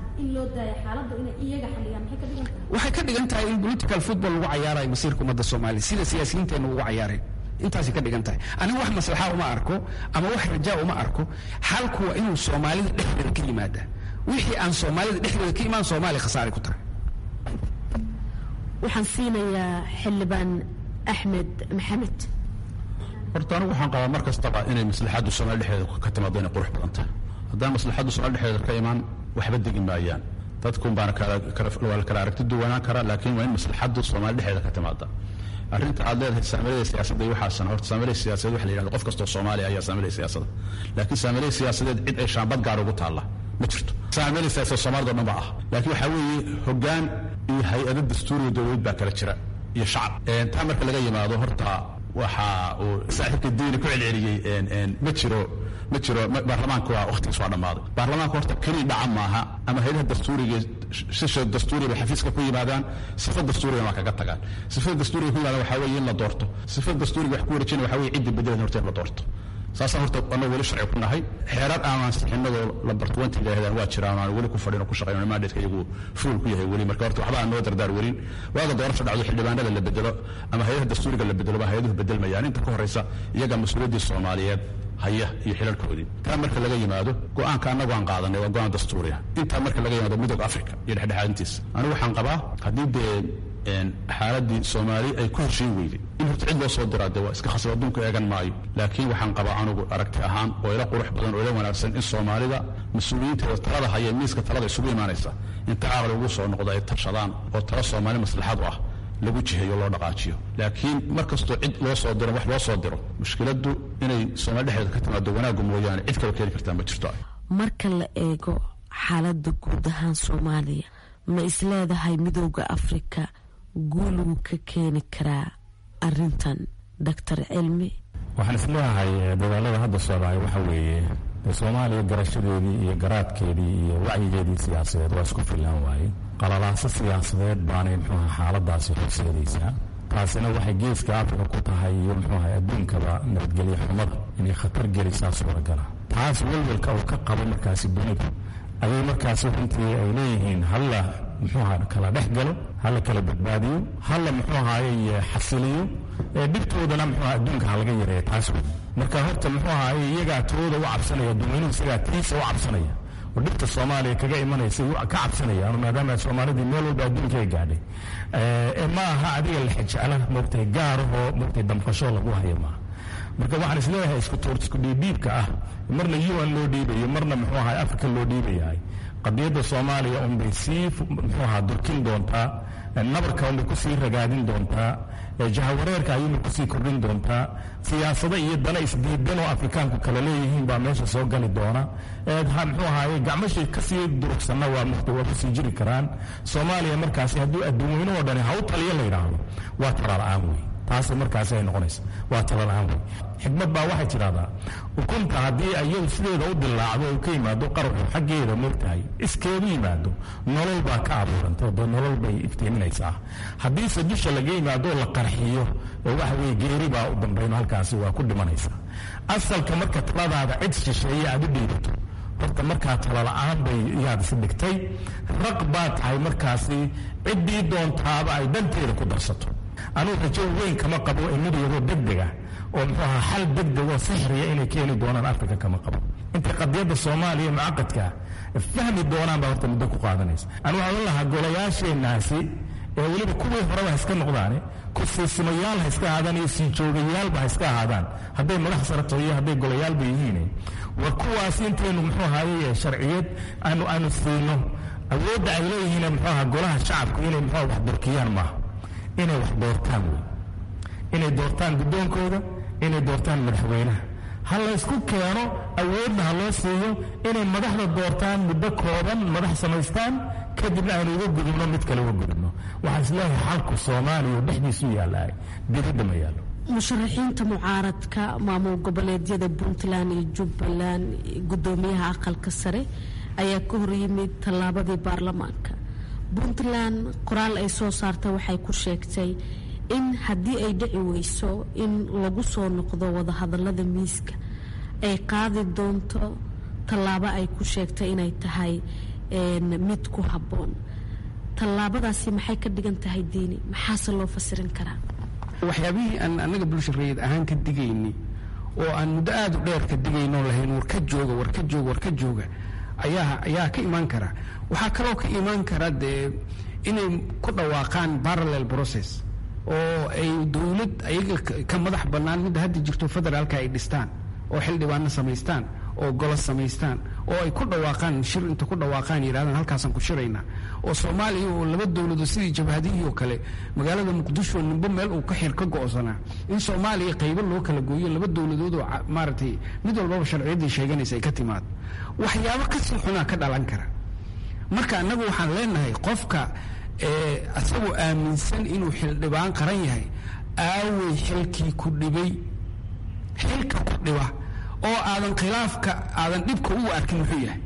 waxay ka dhigan tahay in political football lagu cayaarayo masiirka ummadda soomaaliya sida siyaasiyiinteenna ugu cayaareen intaasay ka dhigan tahay aniga wax maslaxa uma arko ama wax rajaa uma arko xalku waa inuu soomaalida dhexdeeda ka yimaada wixii aan soomaalida dhexdeeda ka imaan soomaaliya khasaaray ku tahay waxaan siinayaa xildhibaan axmed maxamed horta anigu waxaan qabaa mar kastaba inay maslaxaddu soomaali dhexdeeda ka timaado inay qurux badan tahay haddaan maslaxaddu soomaali dhexdeeda ka imaan waxba degi maayaan dadkun baana waa la kala aragti duwanaan karaa laakiin waa in maslaxaddu soomaali dhexdeeda ka timaada arrinta aad leedahay saamilada siyaasadda iyo waxaasan horta saamilada siyaasadeed waxa la yidhahda qof kastoo soomaaliya ayaa saamilada siyaasadda laakiin saamilada siyaasadeed cid ay shaambad gaar ugu taalla ma jirto saamilada siyaasadeed soomaalida o dhan ba ah laakiin waxaa weeye hoggaan iyo hay-ado dastuuriga dowladeed baa kala jira iyo shacab taa marka laga yimaado horta waxa uu saaxiibka diini ku celceliyey ma jiro ma jiro baarlamaanka waa wakhtigiis waa dhammaaday baarlamaanka horta keli dhaca maaha ama hayadaha dastuuriga sisha dastuuriga bay xafiiska ku yimaadaan sifa dastuuriga waa kaga tagaan sifada dastuuriga ku yimaadaan waxaa weeye in la doorto sifada dastuuriga wax ku wareejina waxaa weeye ciddi bedelan horta in la doorto saasaan horta annagu weli sharci ku nahay xeerar aan ansixinadoo lambartwenty yidhahdaan waa jiraan aan weli ku fadhin oo ku shaqayn mandatka iyagu fuul ku yahay weli marka horta waxba aan noo dardaar welin waaga doorasho dhacdo xildhibaanada la bedelo ama hay-adaha dastuuriga la bedelo baa hay-aduhu bedelmayaan inta ka horraysa iyaga mas-uuliyaddii soomaaliyeed haya iyo xilalkoodii taa marka laga yimaado go-aanka annagu aan qaadanay waa go-aan dastuuriya intaa marka laga yimaado midooda africa iyo dhexdhexaadintiisa anigu waxaan qabaa haddii dee xaaladii soomaali ay ku heshiin weyday in horta cid loo soo diraa dee waa iska khasab adduunka eegan maayo laakiin waxaan qabaa anugu aragti ahaan oo ila qurux badan oo ila wanaagsan in soomaalida mas-uuliyiinteeda talada haya miiska talada isugu imaanaysa inta caqli ugu soo noqdo ay tashadaan oo talo soomaali maslaxad u ah lagu jiheeyo loo dhaqaajiyo laakiin mar kastoo cid loo soo diro wax loo soo diro mushkiladdu inay soomaali dhexdeeda ka timaado wanaaggu mooyaane cid kale keeni kartaa ma jirto marka la eego xaaladda guud ahaan soomaaliya ma isleedahay midooda afrika guuluu ka keeni karaa arintan doctor cilmi waxaan isleeyahay dadaalada hadda socdaaya waxa weeye soomaaliya garashadeedii iyo garaadkeedii iyo wacyigeedii siyaasadeed waa isku fillaan waaye qalalaaso siyaasadeed baanay mxuuha xaaladaasi horseedaysaa taasina waxay geeska afrika ku tahay iyo mxuuha adduunkaba nabadgelyo xumada inay khatar gelisaa suuragala taas welwelka uu ka qabo markaasi dunidu ayay markaasi runtii ay leeyihiin halla muxuuha kala dhex galo hala kala badbaadiyo hala muxuu ahaaye xasiliyo ee dhibtoodana muxuuha adduunka halaga yareeya taas wey marka horta muxuu ahaaye iyagaa tooda u cabsanaya duweynuhu isagaa tiisa u cabsanaya oo dhibta soomaaliya kaga imanaysa ka cabsanaya maadaama soomaalidii meel walba adduunka ay gaadhay ma aha adiga lexejecla moogtay gaarahoo moogtay damqasho lagu hayo maaha marka waxaan isleeyahay isku tuurt isku dhiibdhiibka ah marna un loo dhiibayo marna muxuu ahaa africa loo dhiibayahay qadiyadda soomaaliya unbay sii muxuu ahaa durkin doontaa nabarka unbay kusii ragaadin doontaa jahawareerka ayuunbay kusii kordhin doontaa siyaasado iyo dana isdiidan oo afrikaanku kala leeyihiin baa meesha soo gali doona muxuu ahaaye gacmashii kasii durugsanna waa waa kusii jiri karaan soomaaliya markaasi hadduu adduun weyne oo dhani haw taliyo la yidhaahdo waa talala-aan wey taas markaasi ay noqonaysa waa talala-aan wey xikmad baa waxay tidhahdaa ukunta haddii iyadu sideeda u dilaacdo u ka yimaado qaraxu xaggeeda moogtahay iskeedu yimaado nolol baa ka abuurantay de nolol bay iftiiminaysaa haddiise dusha laga yimaado la qarxiyo waxa weye geeri baa u dambayno halkaasi waa ku dhimanaysaa asalka marka taladaada cid shisheeye aad u dhiibato horta markaa talala-aan bay yaad is dhigtay raq baa tahay markaasi ciddii doontaaba ay danteeda ku darsato anugu rajo weyn kama qabo emiryadoo degdega oo muxuu ahaa xal degdeg oo sixriya inay keeni doonaan afrika kama qabo intay qadiyadda soomaaliya mucaqadka fahmi doonaan baa horta muddo ku qaadanaysa anu waxaan ohan lahaa golayaasheenaasi ee weliba kuwii horeba ha iska noqdaane kusiisimayaal ha iska ahaadaan iyo sii joogayaalba ha iska ahaadaan hadday madax sarato iyo hadday golayaalba yihiin war kuwaas intaynu muxuu ahaye sharciyad aanu aanu siino awoodda ay leeyihiin muxuu ahaa golaha shacabku inay muxuu wax dorkiyaan maaha inay wax doortaan wey inay doortaan guddoonkooda inay doortaan madaxweynaha ha laysku keeno awoodna ha loo siiyo inay madaxda doortaan muddo kooban madax samaystaan kadibna aynu uga gudubno mid kale uga gudubno waxaan isleeyahay xalku soomaaliya dhexdiisu yaalaay dibadda ma yaallo musharaxiinta mucaaradka maamul goboleedyada puntland iyo jubbaland gudoomiyaha aqalka sare ayaa ka hor yimid tallaabadii baarlamaanka puntland qoraal ay soo saarta waxay ku sheegtay in haddii ay dhici weyso in lagu soo noqdo wadahadalada miiska ay qaadi doonto tallaabo ay ku sheegtay inay tahay mid ku habboon tallaabadaasi maxay ka dhigan tahay diini maxaase loo fasirin karaa waxyaabihii aan annaga bulshareed ahaan ka digaynay oo aan muddo aada u dheer ka digaynoo lahayn war ka jooga war ka jooga war ka jooga ayaa ayaa ka imaan kara waxaa kaloo ka imaan kara dee inay ku dhawaaqaan parallel process oo ay dowlad ayaga ka madax bannaan midda hadda jirto federaalka ay dhistaan oo xildhibaano samaystaan oo golo samaystaan oo ay ku dhawaaqaan shir inta ku dhawaaqaan yidhahdaan halkaasaan ku shiraynaa oo soomaaliya oo laba dowladood sidii jabhadihii oo kale magaalada muqdisho nimbo meel uu ka xir ka go'sanaa in soomaaliya qaybo loo kala gooyo laba dowladood oo maaragtay mid walbaba sharciyaddii sheeganaysa ay ka timaado waxyaabo kasii xunaa ka dhalan kara marka annagu waxaan leenahay qofka isagoo aaminsan inuu xildhibaan qaran yahay aawey xilkii ku dhibay xilka ku dhiba oo aadan khilaafka aadan dhibka ugu arkin muxuu yahay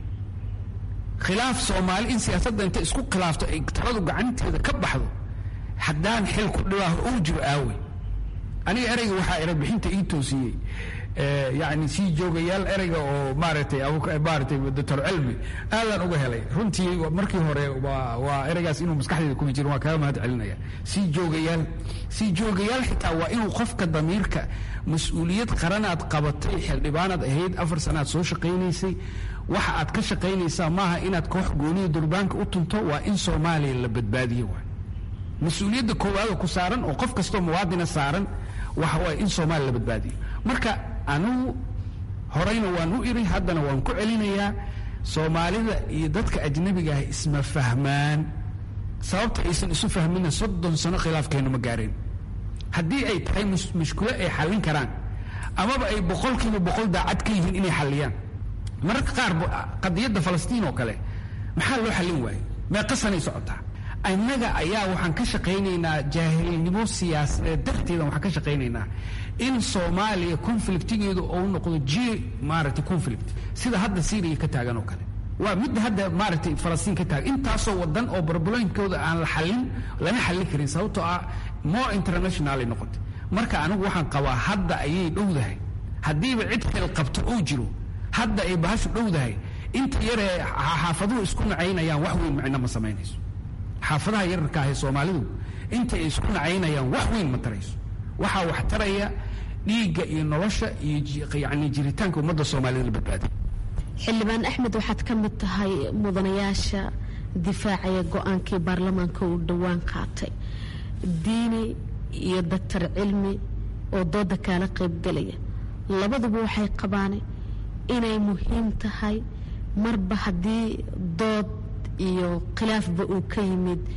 khilaaf soomaali in siyaasadda inta isku khilaafto ay taladu gacanteeda ka baxdo haddaan xil ku dhibaa uu jiro aawey aniga ereyga waxaa erebixinta ii toosiyey yani sii joogayaal ereyga oo maaragtay maaratay doctor cilmi aadaan uga helay runtii markii hore waa waa ereygaas inuu maskaxdeeda kuma jiro waa kaga mahad celinaya sii joogayaal sii joogayaal xitaa waa inuu qofka damiirka mas-uuliyad qaranaad qabatay xildhibaanaad ahayd afar sanaad soo shaqaynaysay waxa aad ka shaqaynaysaa maaha inaad koox gooniya durbaanka u tunto waa in soomaaliya la badbaadiyo waay mas-uuliyadda koowaada ku saaran oo qof kastoo muwaadina saaran waxa waay in soomaaliya la badbaadiyo marka anugu horeyna waan u iri haddana waan ku celinayaa soomaalida iyo dadka ajnabiga ah isma fahmaan sababta aysan isu fahmina soddon sano khilaafkeenu ma gaareen haddii ay tahay mushkilo ay xallin karaan amaba ay boqolkiiba boqol daacad ka yihiin inay xalliyaan mararka qaar qadiyadda falastiin oo kale maxaa loo xallin waaye meeqa sanay socotaa innaga ayaa waxaan ka shaqaynaynaa jaahilnimo siyaasadeed darteedan waxaan ka shaqaynaynaa in soomaaliya conflictigeedu uu noqdo j maaragtay conflict sida hadda syriya ka taagan oo kale waa midda hadda maaragtay falastiin ka taagan intaasoo wadan oo barbalooyinkooda aan la xallin lana xallin karin sababtoo ah more internationalay noqotay marka anigu waxaan qabaa hadda ayay dhowdahay haddiiba cid xil qabto uu jiro hadda ay bahashu dhowdahay inta yaree xaafaduhu isku nacaynayaan wax weyn macno ma samaynayso xaafadaha yararka ah ee soomaalidu inta ay isku nacaynayaan wax weyn ma tarayso waxaa wax taraya dhiigga iyo nolosha iyo yani jiritaanka ummadda soomaalida la badbaadiy xildhibaan axmed waxaad ka mid tahay mudanayaasha difaacaya go-aankii baarlamaanka uu dhowaan qaatay diini iyo doctor cilmi oo dooda kaala qaybgelaya labaduba waxay qabaan inay muhiim tahay marba haddii dood iyo khilaafba uu ka yimid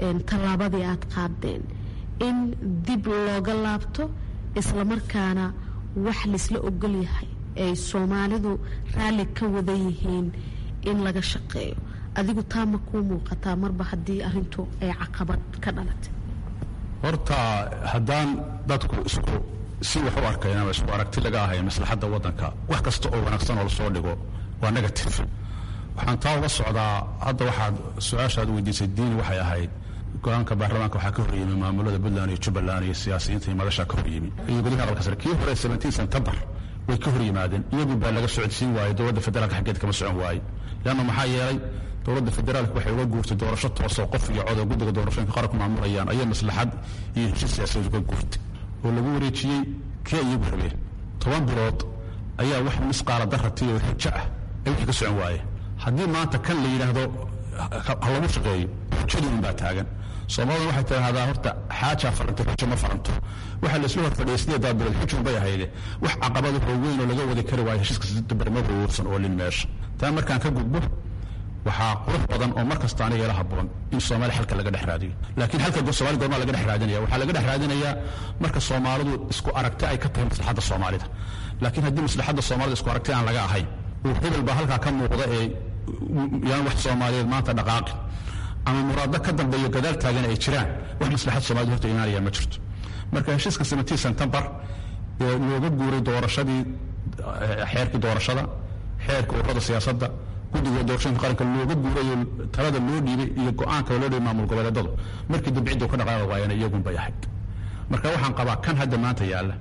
tallaabadii aad qaadeen in dib looga laabto islamarkaana wax laisla ogol yahay ay soomaalidu raalli ka wada yihiin in laga shaqeeyo adigu taa ma kuu muuqataa marba haddii arintu ay caqabad ka dhalatay horta haddaan dadku isku si wax u arkayn ama isku aragti laga ahayn maslaxadda waddanka wax kasta oo wanaagsan oo lasoo dhigo waa negative waxaan taa uga socdaa hadda waxaad su-aashaad weydiisay diini waxay ahayd go-aanka baarlamaanka waxaa ka horyimi maamulada puntland iyo jubbaland iyo siyaasiyiinta iyo madashaa ka horyimi iyo gudaha aqalka sare kii hore seventeen september way ka hor yimaadeen iyagu baa laga socodsiin waayey dowladda federaalka xaggeed kama socon waaye leanna maxaa yeelay dowladda federaalka waxay uga guurtay doorasho toosoo qof iyo codoo guddiga doorashooyinka qaranku maamulayaan ayay maslaxad iyo heshiis siyaasadeed uga guurtay oo lagu wareejiyey kee iyagu rabeen toban bilood ayaa wax misqaala darratay oo xujo ah ay wixii ka socon waayeen haddii maanta kan la yidhaahdo ha lagu shaqeeyo xujadii unbaa taagan soomaalida waxay tidhaahdaa horta xaajaa farantay xujo ma faranto waxaa la isla hor fadhiyay sideedaa bilood xujun bay ahayde wax caqabada waaweyn oo laga wadi kari waayo heshiiska sidabarma ruursan oo lin meesha taa markaan ka gudbo waxaa qurux badan oo mar kasta aniga ila habboon in soomaaliya xalka laga dhex raadiyo laakiin xalka soomaali goormaa laga dhex raadinaya waxaa laga dhex raadinayaa marka soomaalidu isku aragti ay ka tahay maslaxadda soomaalida laakiin haddii maslaxadda soomaalida isku aragti aan laga ahayn uu hebel baa halkaa ka muuqda ee yaan wax soomaaliyeed maanta dhaqaaqin ama muraado ka dambeeyo gadaal taagan ay jiraan wax maslaxad soomaalida horta imaanaya ma jirto marka heshiiska seventeen september ee looga guuray doorashadii xeerkii doorashada xeerka ururada siyaasadda guddiga doorashooyinka qaranka looga guurayo talada loo dhiibay iyo go-aanka loo dhiibay maamul goboleedadu markii dambe cidda ka dhaqaaqi waayana iyagun bay ahayd marka waxaan qabaa kan hadda maanta yaalla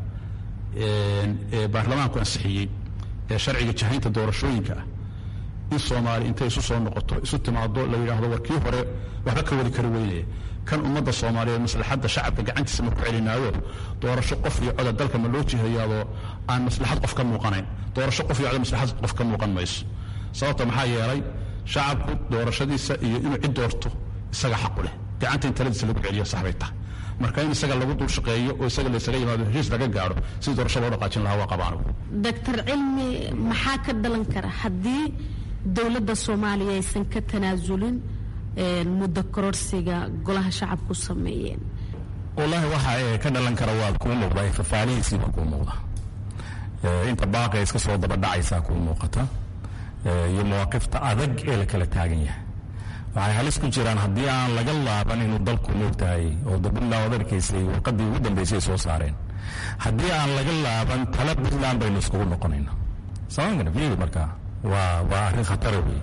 ee baarlamaanku ansixiyey ee sharciga jahaynta doorashooyinka ah in soomaali intay isu soo noqoto isu timaado la yidhaahdo war kii hore waxba ka wadi kari weynaya kan ummadda soomaaliyeed maslaxadda shacabka gacantiisa ma ku celinaayo doorasho qof iyo coda dalka ma loo jihayaadoo aan maslaxad qof ka muuqanayn doorasho qof iyo coda maslaxad qof ka muuqan mayso sababta maxaa yeelay shacabku doorashadiisa iyo inuu cid doorto isaga xaqu leh gacanta in taladiisa lagu celiyo saxbay tahay marka in isaga lagu dul shaqeeyo oo isaga laysaga yimaado heshiis laga gaaro sidii doorasho loo dhaqaajin lahaa waa qabaan doctor cilmi maxaa ka dhalan kara haddii dowladda soomaaliya aysan ka tanaasulin muddo kororsiga golaha shacabku sameeyeen wallaahi waxa ka dhalan kara waa kuu muuqda fafaalihiisiiba kuu muuqda inta baaqa iska soo dabadhacaysaa kuu muuqata iyo mawaaqifta adag ee la kala taagan yahay waxay halis ku jiraan haddii aan laga laaban inuu dalku moogtahay oo puntland od arkaysay warqadii ugu dambeysay ay soo saareen haddii aan laga laaban tala puntland baynu iskugu noqonayna samankana fiiri markaa waa waa arrin khatara wey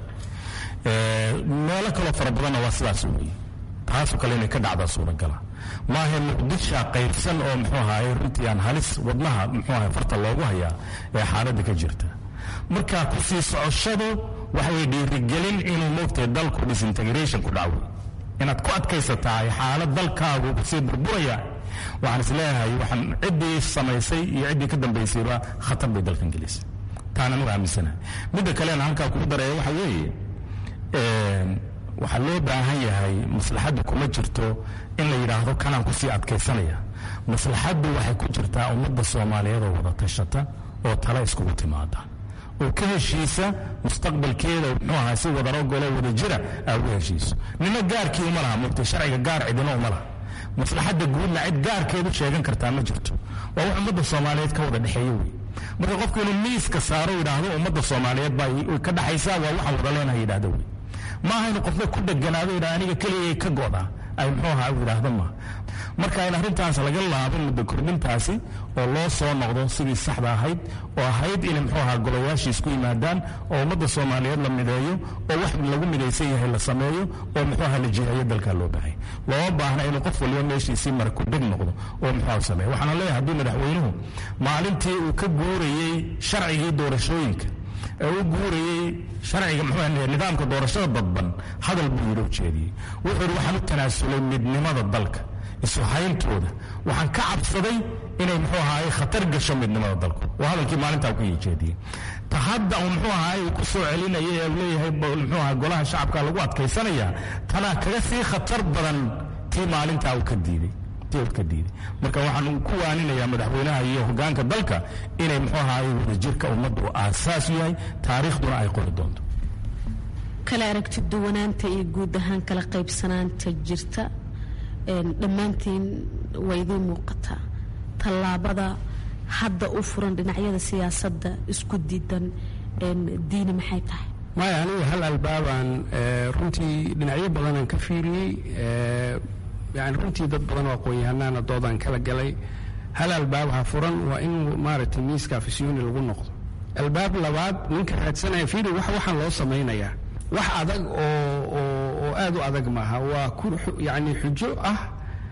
meelo kaloo fara badanna waa sidaas wey taasoo kale inay ka dhacdaa suuragala maaha muqdisha qaybsan oo muxuu ahaay runtii aan halis wadnaha muxuu ahay farta loogu hayaa ee xaaladda ka jirta marka ku sii socoshadu waxay dhiirigelin inuu moogtay dalku disintegration ku dhaco inaad ku adkaysataa xaalad dalkaagu kusii burburaya waxaan is leeyahay waxaan ciddii samaysay iyo ciddii ka dambaysayba khatar bay dalkan gelisay taana anugu aaminsanahay midda kalena halkaa kugu dareeya waxa weeye waxaa loo baahan yahay maslaxaddu kuma jirto in la yidhaahdo kanaan kusii adkaysanaya maslaxaddu waxay ku jirtaa ummadda soomaaliyeed oo wada tashata oo tala iskugu timaada oo ka heshiisa mustaqbalkeeda muxuu ahaa si wadaro golo wada jira aa u heshiiso nina gaarkii uma laha mugtay sharciga gaar cidina uma laha maslaxadda guudna cid gaarkeedu sheegan kartaa ma jirto waa wax ummadda soomaaliyeed ka wada dhexeeya wey marka qofku inuu miiska saaro yidhaahdo ummadda soomaaliyeed baa ka dhaxaysaa waa waxaan wada leenahay yidhahdo wey maaha inuu qofka ku dheganaado yidhaha aniga keligay ka go'da ay muxuu ahaa u yidhaahdo maaha marka in arrintaas laga laabo muddo kordhintaasi oo loo soo noqdo sidii saxda ahayd oo ahayd inay muxuu ahaa golayaashii isku yimaadaan oo ummadda soomaaliyeed la mideeyo oo wax lagu midaysan yahay la sameeyo oo muxuu ahaa la jihayo dalkaa loo baahay looma baahna inuu qof waliba meeshiisii mara ku dheg noqdo oo muxuu ahaa sameeyo waxaana leeyahay haddii madaxweynuhu maalintii uu ka guurayey sharcigii doorashooyinka ee u guurayey sharciga muxuu nidaamka doorashada dadban hadal buu yidhi ujeediyey wuxuu yidhi waxaan u tanaasulay midnimada dalka isu hayntooda waxaan ka cabsaday inay muxuu ahaay khatar gasho midnimada dalku waa hadalkii maalintaa ku yejeediyey ta hadda uu muxuu ahaay uu ku soo celinaya ee leeyahay muxuu ahaa golaha shacabka lagu adkaysanaya tanaa kaga sii khatar badan tii maalintaa uu ka diiday ka diiday marka waxaan ku waaninayaa madaxweynaha iyo hogaanka dalka inay muxuu ahaay wadajirka ummaddu aasaas yahay taariikhduna ay qori doonto kala aragti duwanaanta iyo guud ahaan kala qaybsanaanta jirta dhammaantiin way idiin muuqataa tallaabada hadda u furan dhinacyada siyaasadda isku diidan diini maxay tahay maya aniga hal albaabaan runtii dhinacyo badanaan ka fiiriyey yani runtii dad badan oo aqoon-yahanaana doodaan kala galay hal albaab ha furan waa in maaragtay miiska afisyooni lagu noqdo albaab labaad ninka raadsanaya fiiri wax waxaan loo samaynayaa wax adag oo oo aad u adag maaha waa ku yani xujo ah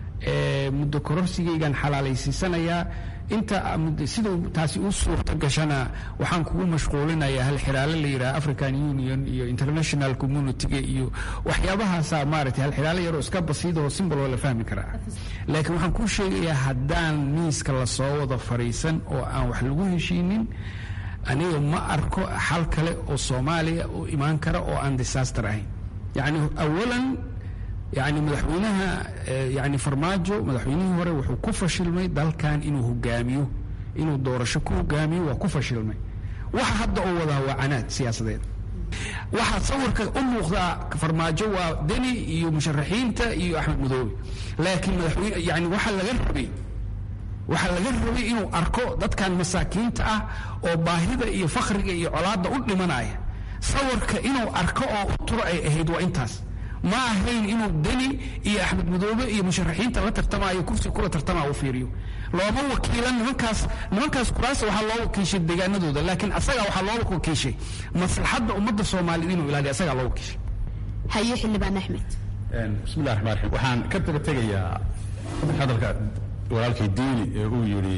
muddo kororsigaygan xalaalaysiisanayaa inta siduu taasi u suurta gashana waxaan kugu mashquulinayaa hal xiraale la yidhaha african union iyo international communitiga iyo waxyaabahaasaa maaragtay hal xiraale yaroo iska basiidahoo simbol oo la fahmi karaa laakiin waxaan kuu sheegayaa haddaan miiska lasoo wada fadhiisan oo aan wax lagu heshiinin aniga ma arko xal kale oo soomaaliya oo imaan kara oo aan disaster ahayn yacni awalan yani madaxweynaha yani farmaajo madaxweynihii hore wuxuu ku fashilmay dalkan inuu hogaamiyo inuu doorasho ku hogaamiyo waa ku fashilmay waxa hadda oo wadaa waa canaad siyaasadeed waxaa sawirka u muuqdaa farmaajo waa deni iyo musharaxiinta iyo axmed madoobe laakiin madaxweyne yani waxa laga rabay waxaa laga rabay inuu arko dadkan masaakiinta ah oo baahida iyo fakriga iyo colaadda u dhimanaya sawirka inuu arko oo u turo ay ahayd waa intaas ma ahayn inuu deni iyo axmed madoobe iyo musharaxiinta la tartamaayo kursi kula tartamaa u fiiriyo looma wakiilan nimankaas nimankaas kuraasa waxaa loo wakiishay deegaanadooda laakiin asagaa waxaa loo wakiishay maslaxadda ummadda soomaaliyed inuu ilaaliyo asagaa loo wakiishay haye xildhibaan axmed bismillahi raxmaan raxiim waxaan ka daba tegayaa hadalka walaalkay diini ee uu yidhi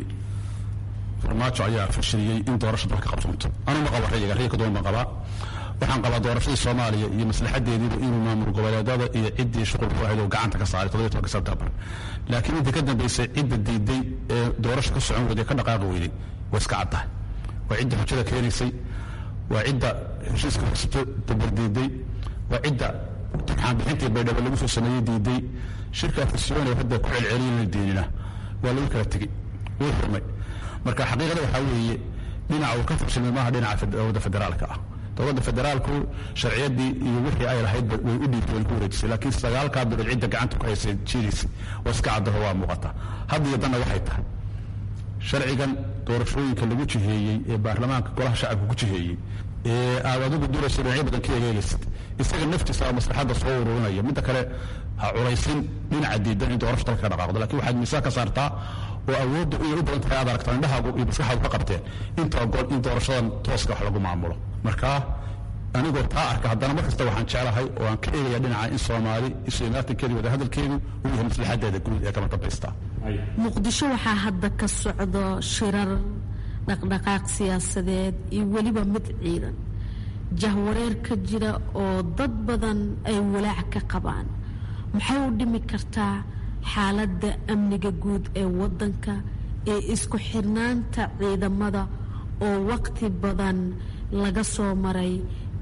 farmaajo ayaa fashiliyey in doorasha dalka qabsanto anuu ma qaba rayiga rayga kaduwan baan qabaa waxaan qabaa doorashadii soomaaliya iyo maslaxadeediiba inuu maamul goboleedada iyo ciddii shuqul ku ahayd oo gacanta ka saaray toddobiy tobanka sebtembar laakiin inta ka dambaysay cidda diiday ee doorasho ka socon weyday ka dhaqaaqi weyday waa iska caddahay waa cidda xujada keenaysay waa cidda heshiiska horsato dabardiiday waa cidda turxaanbixintii baydhabo lagu soo sameeyey diiday shirka afisyoone hadda ku celceliyay la diinina waa lagu kala tegey wuu xurmay marka xaqiiqada waxaa weeye dhinaca uu ka fashilmay maaha dhinaca dowladda federaalka ah dowladda federaalku sharciyadii iyo wixii ay lahaydba way u dhiibtay way ku wareejisay laakiin sagaalkaa bilood cidda gacanta ku haysay jiidaysay waa iska caddaho waa muuqata hadda iyo danna waxay tahay sharcigan doorashooyinka lagu jiheeyey ee baarlamaanka golaha shacabka ku jiheeyey ee aad adigu duraysa dhinacyo badan ka egeegaysid isaga naftiisa aa maslaxadda soo ururinaya midda kale ha culaysin dhinaca diidan in doorasho dalka ka dhaqaaqdo lakiin waxaad miisaan ka saartaa oo awoodda inay u badan tahay aad aragtaan indhahaagu iyo maskaxaadu ka qabteen inta ogol in doorashadan tooska wax lagu maamulo marka anigoo taa arka haddana mar kasta waxaan jeclahay oo aan ka eegaya dhinaca in soomaali isu imaatankeedi wada hadalkeedu uu yahay maslaxadeeda guud ee kama dambaysta muqdisho waxaa hadda ka socdo shirar dhaqdhaqaaq siyaasadeed iyo weliba mid ciidan jahwareer ka jira oo dad badan ay walaac ka qabaan maxay u dhimi kartaa xaaladda amniga guud ee waddanka ee isku xirnaanta ciidamada oo waqti badan laga soo maray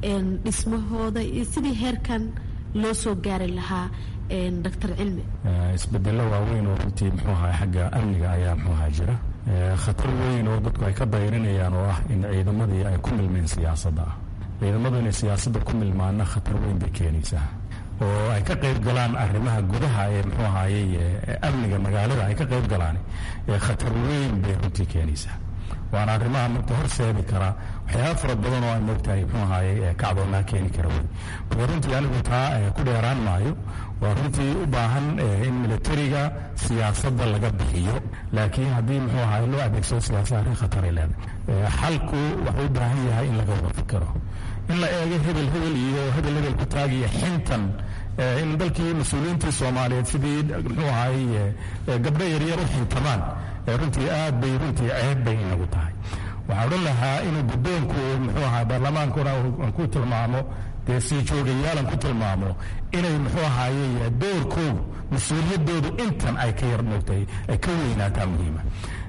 dhismahooda iyo sidii heerkan loo soo gaari lahaa doctor cilmi isbedelo waaweyn oo runtii muxuu ahaa xagga amniga ayaa muxuu ahaa jira khatar weyn oo dadku ay ka dayrinayaan oo ah in ciidamadii ay ku milmeen siyaasadda ah ciidamadu inay siyaasadda ku milmaana khatar weyn bay keenaysaa oo ay ka qayb galaan arrimaha gudaha ee muxuu ahaayey amniga magaalada ay ka qayb galaan khatar weyn bay runtii keenaysaa waana arrimaha marka horseedi karaa waxyaaba fara badan oo ay moogtahay muxuu ahaayey kacdoonaa keeni kara wey marka runtii anigu taa ku dheeraan maayo waa runtii u baahan in militariga siyaasadda laga bixiyo laakiin haddii muxuu ahaay loo adeegsado siyaasada arrin khataray leedahay xalku wuxuu u baahan yahay in laga wada fikiro in la eego hebel hebel iyo hebel hebel ku taagiyo xintan in dalkii mas-uuliyiintii soomaaliyeed sidii muxuu ahaayey gabdho yaryar u xintamaan runtii aad bay runtii ceeb bay inagu tahay waxaa odhan lahaa inuu guddoonku muxuu ahaa baarlamaankuna aan ku tilmaamo dee sii joogayaalan ku tilmaamo inay muxuu ahaayey doorkoodu mas-uuliyadoodu intan ay ka yar moogtahay ay ka weynaataa muhiima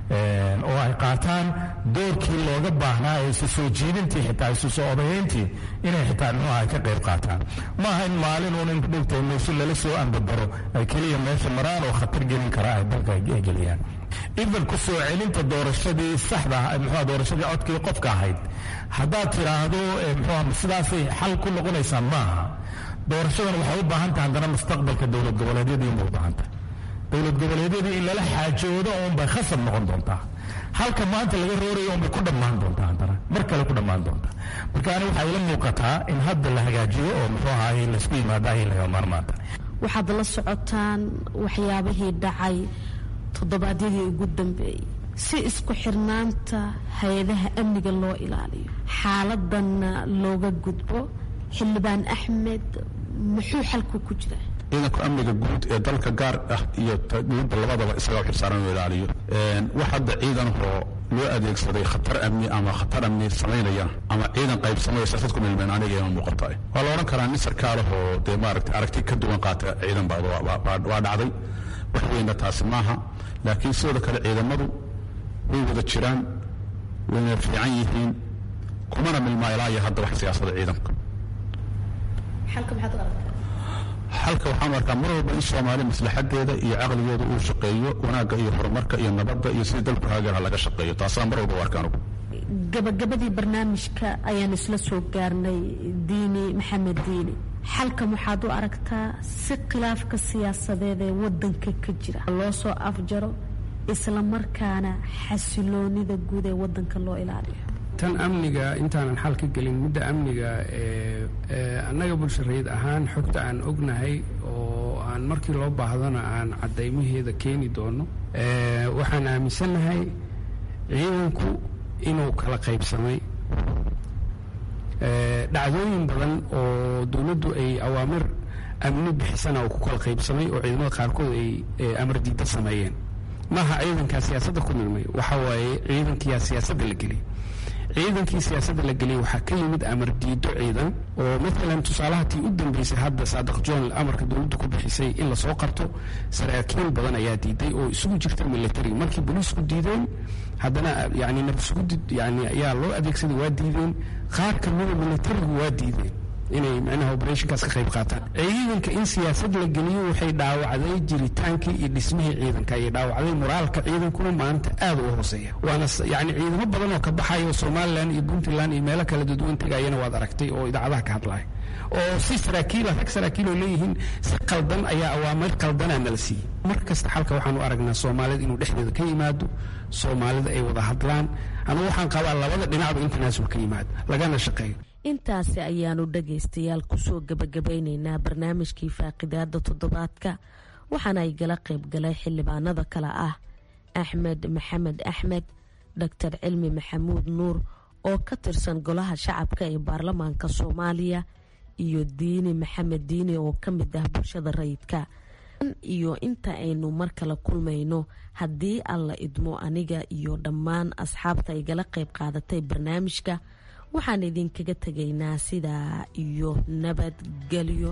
oo ay qaataan doorkii looga baahnaa ee isu soo jiidintii xitaa isu soo odayeyntii inay xitaa muxuu ahay ka qayb qaataan ma aha in maalin uun in dhowtahay meesho lala soo andabaro ay keliya meesha maraan oo khatar gelin kara ay dalka ay geliyaan idan ku soo celinta doorashadii saxda ah muxuu doorashadii codkii qofka ahayd haddaad tiraahdo muxuu sidaasay xal ku noqonaysaa maaha doorashadan waxay u baahan tahay haddana mustaqbalka dowlad goboleedyadii uma u baahan tahay dowlad goboleedyadii in lala xaajoodo uunbay khasab noqon doontaa halka maanta laga roorayo unbay ku dhammaan doontaa haddana mar kale ku dhammaan doontaa marka ani waxaa ila muuqataa in hadda la hagaajiyo oo muxuu ahaay laysku yimaada ay laga maarmaanta waxaad la socotaan waxyaabihii dhacay toddobaadyadii ugu dambeeyey si isku xirnaanta hay-adaha amniga loo ilaaliyo xaaladanna looga gudbo xildhibaan axmed muxuu xalku ku jiraa ciidanka amniga guud ee dalka gaar ah iyo dowladda labadaba isaga xilsaaran inuu ilaaliyo wax hadda ciidanoo loo adeegsaday khatar amni ama khatar amni samaynaya ama ciidan qaybsamaya siyaasad ku milmeen aniga ima muuqata waa la odhan karaa nin sarkaalahoo dee maaragtay aragti ka duwan qaata ciidan baa waa dhacday wax weynna taasi maaha laakiin sidoo kale ciidamadu way wada jiraan wayna fiican yihiin kumana milmaa ilaa iyo hadda wax siyaasada ciidanka xalka waxaan arkaa mar walba in soomaali maslaxadeeda iyo caqligeeda uu shaqeeyo wanaagga iyo horumarka iyo nabadda iyo sidii dalku haageerha laga shaqeeyo taasaa mar walba u arka anugu gabagabadii barnaamijka ayaan isla soo gaarnay diini maxamed diini xalkan waxaad u aragtaa si khilaafka siyaasadeed ee wadanka ka jira loo soo afjaro isla markaana xasiloonida guud ee wadanka loo ilaaliyo tan amniga intaanan xal ka gelin midda amniga annaga bulshareed ahaan xogta aan ognahay oo aan markii loo baahdana aan caddaymaheeda keeni doono waxaan aaminsannahay ciidanku inuu kala qaybsamay dhacdooyin badan oo dowladdu ay awaamir amni bixisana uu ku kala qaybsamay oo ciidamada qaarkood ay amar diidda sameeyeen maaha ciidankaa siyaasadda ku milmay waxa waaye ciidankiyaa siyaasadda la geliyay ciidankii siyaasadda la geliyay waxaa ka yimid amar diido ciidan oo maalan tusaalaha tii u dambeysay hadda saadiq john amarka dowladdu ku bixisay in lasoo qabto saraakiil badan ayaa diiday oo isugu jirta military markii booliisku diideen haddana yani nabsugudid yani ayaa loo adeegsaday waa diideen qaar kamida militarigu waa diideen inay micnaha operationkaas ka qayb qaataan ciidanka in siyaasad la geliyo waxay dhaawacday jiritaankii iyo dhismihii ciidanka ayay dhaawacday moraalka ciidankuna maanta aad u hooseeya waana yani ciidamo badan oo ka baxaya oo somalilan iyo puntland iyo meelo kala dadwan tegayana waad aragtay oo idaacadaha ka hadlaya oo si saraakiila rag saraakiil oo leeyihiin si qaldan ayaa awaamir qaldanaa nala siiyey mar kasta xalka waxaan u aragnaa soomaalida inuu dhexdeeda ka yimaado soomaalida ay wada hadlaan anugu waxaan qabaa labada dhinacba in tanaasul ka yimaado lagana shaqeeyo intaasi ayaanu dhagaystayaal kusoo gabagabeyneynaa barnaamijkii faaqidaada toddobaadka waxaana ay gala qayb galay xildhibaanada kale ah axmed maxamed axmed doctor cilmi maxamuud nuur oo ka tirsan golaha shacabka ee baarlamaanka soomaaliya iyo diini maxamed diini oo ka mid ah bulshada rayidka iyo inta aynu mar kale kulmayno haddii alla idmo aniga iyo dhammaan asxaabta igala qayb qaadatay barnaamijka waxaan idinkaga tegaynaa sidaa iyo nabadgelyo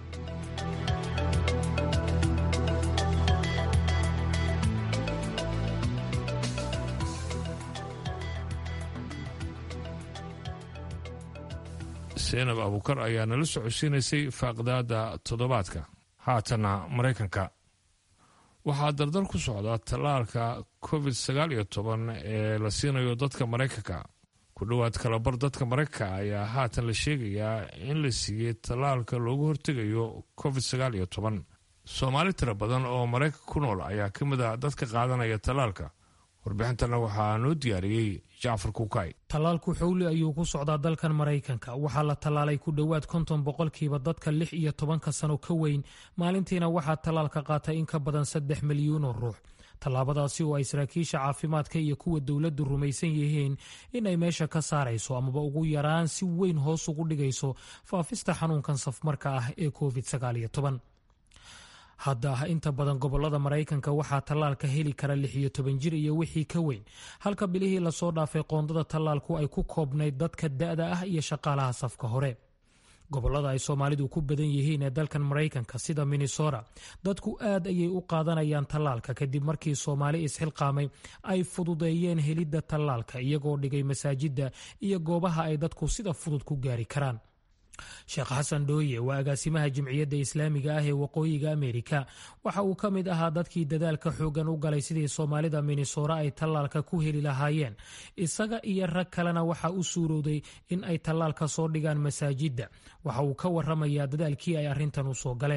seenab abuukar ayaa nala socodsiinaysay faaqdaada toddobaadka haatana maraykanka waxaa dardar ku socda tallaalka covid sagaal iyo toban ee la siinayo dadka maraykanka ku dhowaad kalabar dadka maraykanka ayaa haatan la sheegayaa in la siiyey tallaalka loogu hortegayo covid sagaal iyo toban soomaali tiro badan oo maraykanka ku nool ayaa ka mid ah dadka qaadanaya tallaalka warbixintana waxaa noo diyaariyey jacfar kuukay tallaalku xowli ayuu ku socdaa dalkan maraykanka waxaa la tallaalay ku dhowaad konton boqolkiiba dadka lix iyo tobanka sano ka weyn maalintiina waxaa tallaalka qaatay in ka badan saddex milyuun oo ruux tallaabadaasi oo ay saraakiisha caafimaadka iyo kuwa dowladdu rumaysan yihiin inay meesha ka saarayso amaba ugu yaraan si weyn hoos ugu dhigayso faafista xanuunkan safmarka ah ee covid sagaal iyo toban hadda inta badan gobolada maraykanka waxaa tallaalka heli kara lix iyo toban jir iyo wixii ka weyn halka bilihii lasoo dhaafay qoondada tallaalku ay ku koobnayd dadka da-da ah iyo shaqaalaha safka hore gobolada ay soomaalidu ku badan yihiin ee dalkan maraykanka sida minnesota dadku aad ayay u qaadanayaan tallaalka kadib markii soomaali isxilqaamay ay fududeeyeen helidda tallaalka iyagoo dhigay masaajidda iyo goobaha ay dadku sida fudud ku gaari karaan sheekh xasan dhooye waa agaasimaha jimciyadda islaamiga ah ee waqooyiga ameerika waxa uu ka mid ahaa dadkii dadaalka xoogan u galay sidii soomaalida minnesora ay tallaalka ku heli lahaayeen isaga iyo rag kalena waxa u suurowday in ay tallaalka soo dhigaan masaajidda waxa uu ka waramayaa dadaalkii ay arrintan u soo galeen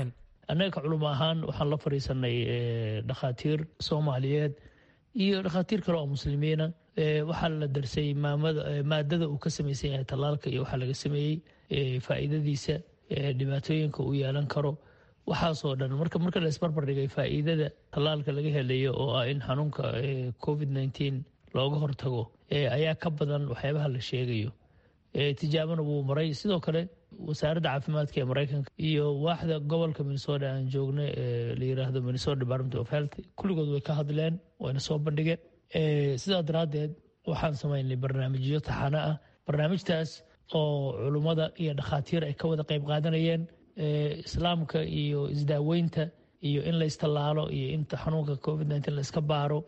annaga ka culimo ahaan waxaan la fadhiisanay dhakhaatiir soomaaliyeed iyo dhakhaatiir kale oo muslimiina waxaa la darsay maadada uu ka samaysan yahay tallaalka iyo waxaa laga sameeyey faa'iidadiisa dhibaatooyinka uu yeelan karo waxaasoo dhan marka marka la isbarbar dhigay faa'iidada tallaalka laga helayo oo ah in xanuunka covid nneteen looga hortago ayaa ka badan waxyaabaha la sheegayo tijaabana wuu maray sidoo kale wasaaradda caafimaadka ee maraykanka iyo waaxda gobolka minnesota aan joogna ee la yiraahdo minnesota department of health kulligood way ka hadleen wayna soo bandhigeen sidaa daraaddeed waxaan samaynay barnaamijyo taxano ah barnaamijtaas oo culummada iyo dhakhaatiir ay ka wada qayb qaadanayeen islaamka iyo isdaaweynta iyo in la istallaalo iyo in xanuunka covid nneteen la iska baaro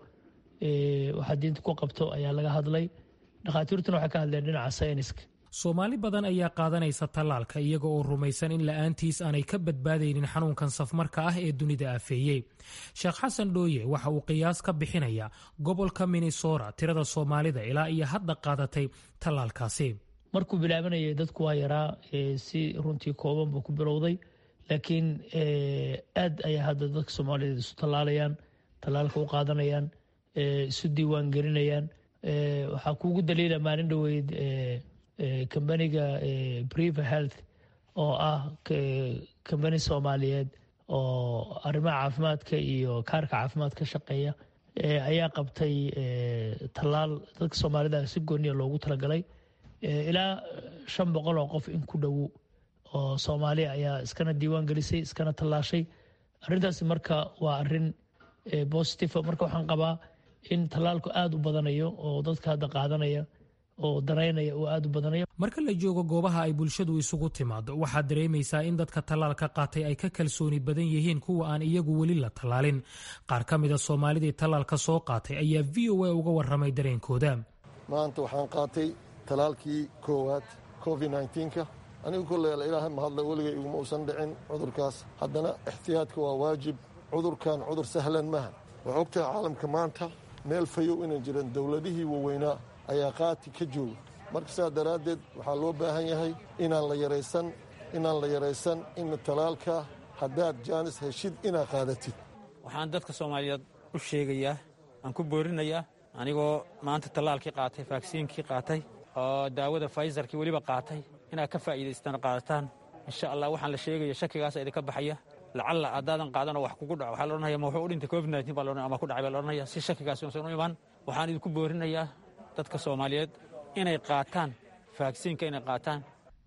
waxaa diinta ku qabto ayaa laga hadlay dhakhaatiirtuna waxay ka hadleen dhinaca sayniska soomaali badan ayaa qaadanaysa tallaalka iyaga oo rumaysan in la'aantiis aanay ka badbaadaynin xanuunkan safmarka ah ee dunida afeeyey sheekh xasan dhooye waxa uu qiyaas ka bixinayaa gobolka minnesota tirada soomaalida ilaa iyo hadda qaadatay tallaalkaasi markuu bilaabanayay dadku waa yaraa si runtii kooban buu ku bilowday laakiin aad ayaa hadda dadka soomaaliyeed isu tallaalayaan tallaalka u qaadanayaan isu diiwaan gelinayaan waxaa kuugu daliila maalin dhoweyd kambaniga briva health oo ah kambani soomaaliyeed oo arrimaha caafimaadka iyo kaarka caafimaad ka shaqeeya ayaa qabtay tallaal dadka soomaalida si gooniya loogu talagalay ilaa shan boqol oo qof in ku dhow oo soomaaliya ayaa iskana diiwaan gelisay iskana tallaashay arrintaasi marka waa arrin bositiva marka waxaan qabaa in tallaalku aada u badanayo oo dadka hadda qaadanaya oo danaynaya uu aada u badanayo marka la joogo goobaha ay bulshadu isugu timaado waxaad dareemaysaa in dadka tallaalka qaatay ay ka kalsooni badan yihiin kuwa aan iyagu weli la tallaalin qaar ka mida soomaalidii tallaalka soo qaatay ayaa v o a uga warramay dareenkooda maanta waxaan qaatay tallaalkii koowaad covid nka anigu kolley ilaahay mahadle weligay iguma uusan dhicin cudurkaas haddana ixtiyaadka waa waajib cudurkan cudur sahlan maha waxaa ogtahay caalamka maanta meel fayow inay jireen dowladihii waaweynaa ayaa qaati ka jooga marka sidaa daraaddeed waxaa loo baahan yahay inaan la yaraysan inaan la yaraysan in talaalka haddaad jaanis heshid inaad qaadatid waxaan dadka soomaaliyeed u sheegayaa aan ku boorinayaa anigoo maanta tallaalkii qaatay vaksiinkii qaatay oo daawada faysarkii weliba qaatay inaad ka faa'iidaystaan qaadataan insha allah waxaan la sheegaya shakigaasa idinka baxaya lacalla haddaadan qaadanoo wax kugu dhaco waxaa la odhanaya ma wuxuu u dhintay covid nneteen baa la ama ku dhacay baa la odhanaya si shakigaasi uusan u imaan waxaan idinku boorinayaa dadka soomaaliyeed inay qaataan vaksiinka inay qaataan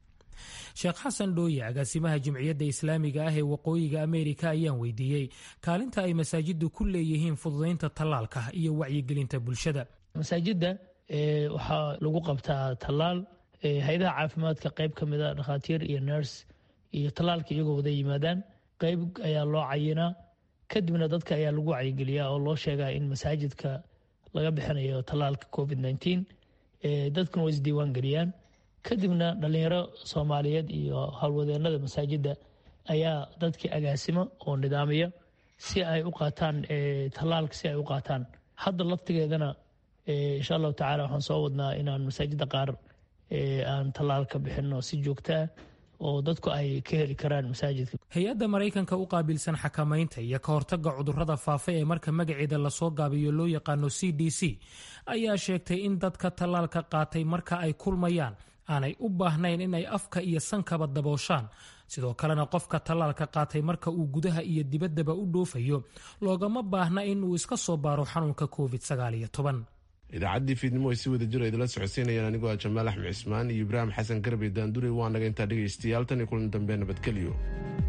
sheekh xasan dhooye agaasimaha jimciyadda islaamiga ah ee waqooyiga ameerika ayaan weydiiyey kaalinta ay masaajiddu ku leeyihiin fududaynta tallaalka iyo wacyigelinta bulshada masaajidda waxaa lagu qabtaa tallaal hay-adaha caafimaadka qayb ka mida dhakhaatiir iyo nurs iyo tallaalka iyagoo wada yimaadaan qayb ayaa loo cayinaa kadibna dadka ayaa lagu wacyigeliyaa oo loo sheegaa in masaajidka laga bixinayo tallaalka covid nneteen dadkuna way isdiiwaan geliyaan kadibna dhallinyaro soomaaliyeed iyo howlwadeenada masaajidda ayaa dadkii agaasima oo nidaamiya si ay u qaataan tallaalka si ay u qaataan hadda laftigeedana insha allahu tacala waxaan soo wadnaa inaan masaajidda qaar aan tallaalka bixino si joogtaa oo dadku ay ka heli karaan masaajidka hay-adda maraykanka u qaabilsan xakamaynta iyo ka hortagga cudurrada faafa ee marka magaceeda lasoo gaabiyo loo yaqaano c d c ayaa sheegtay in dadka tallaalka qaatay marka ay kulmayaan aanay u baahnayn inay afka iyo sankaba dabooshaan sidoo kalena qofka tallaalka qaatay marka uu gudaha iyo dibaddaba u dhoofayo loogama baahna in uu iska soo baaro xanuunka covid idaacaddii fiidnimo ay si wada jiro idinla socodsiinayaan anigoo ah jamaal axmed cismaan iyo ibraahim xasan garbe daandurey waa naga intaa dhegaystayaal tan iyo kulan dambe nabadgelyo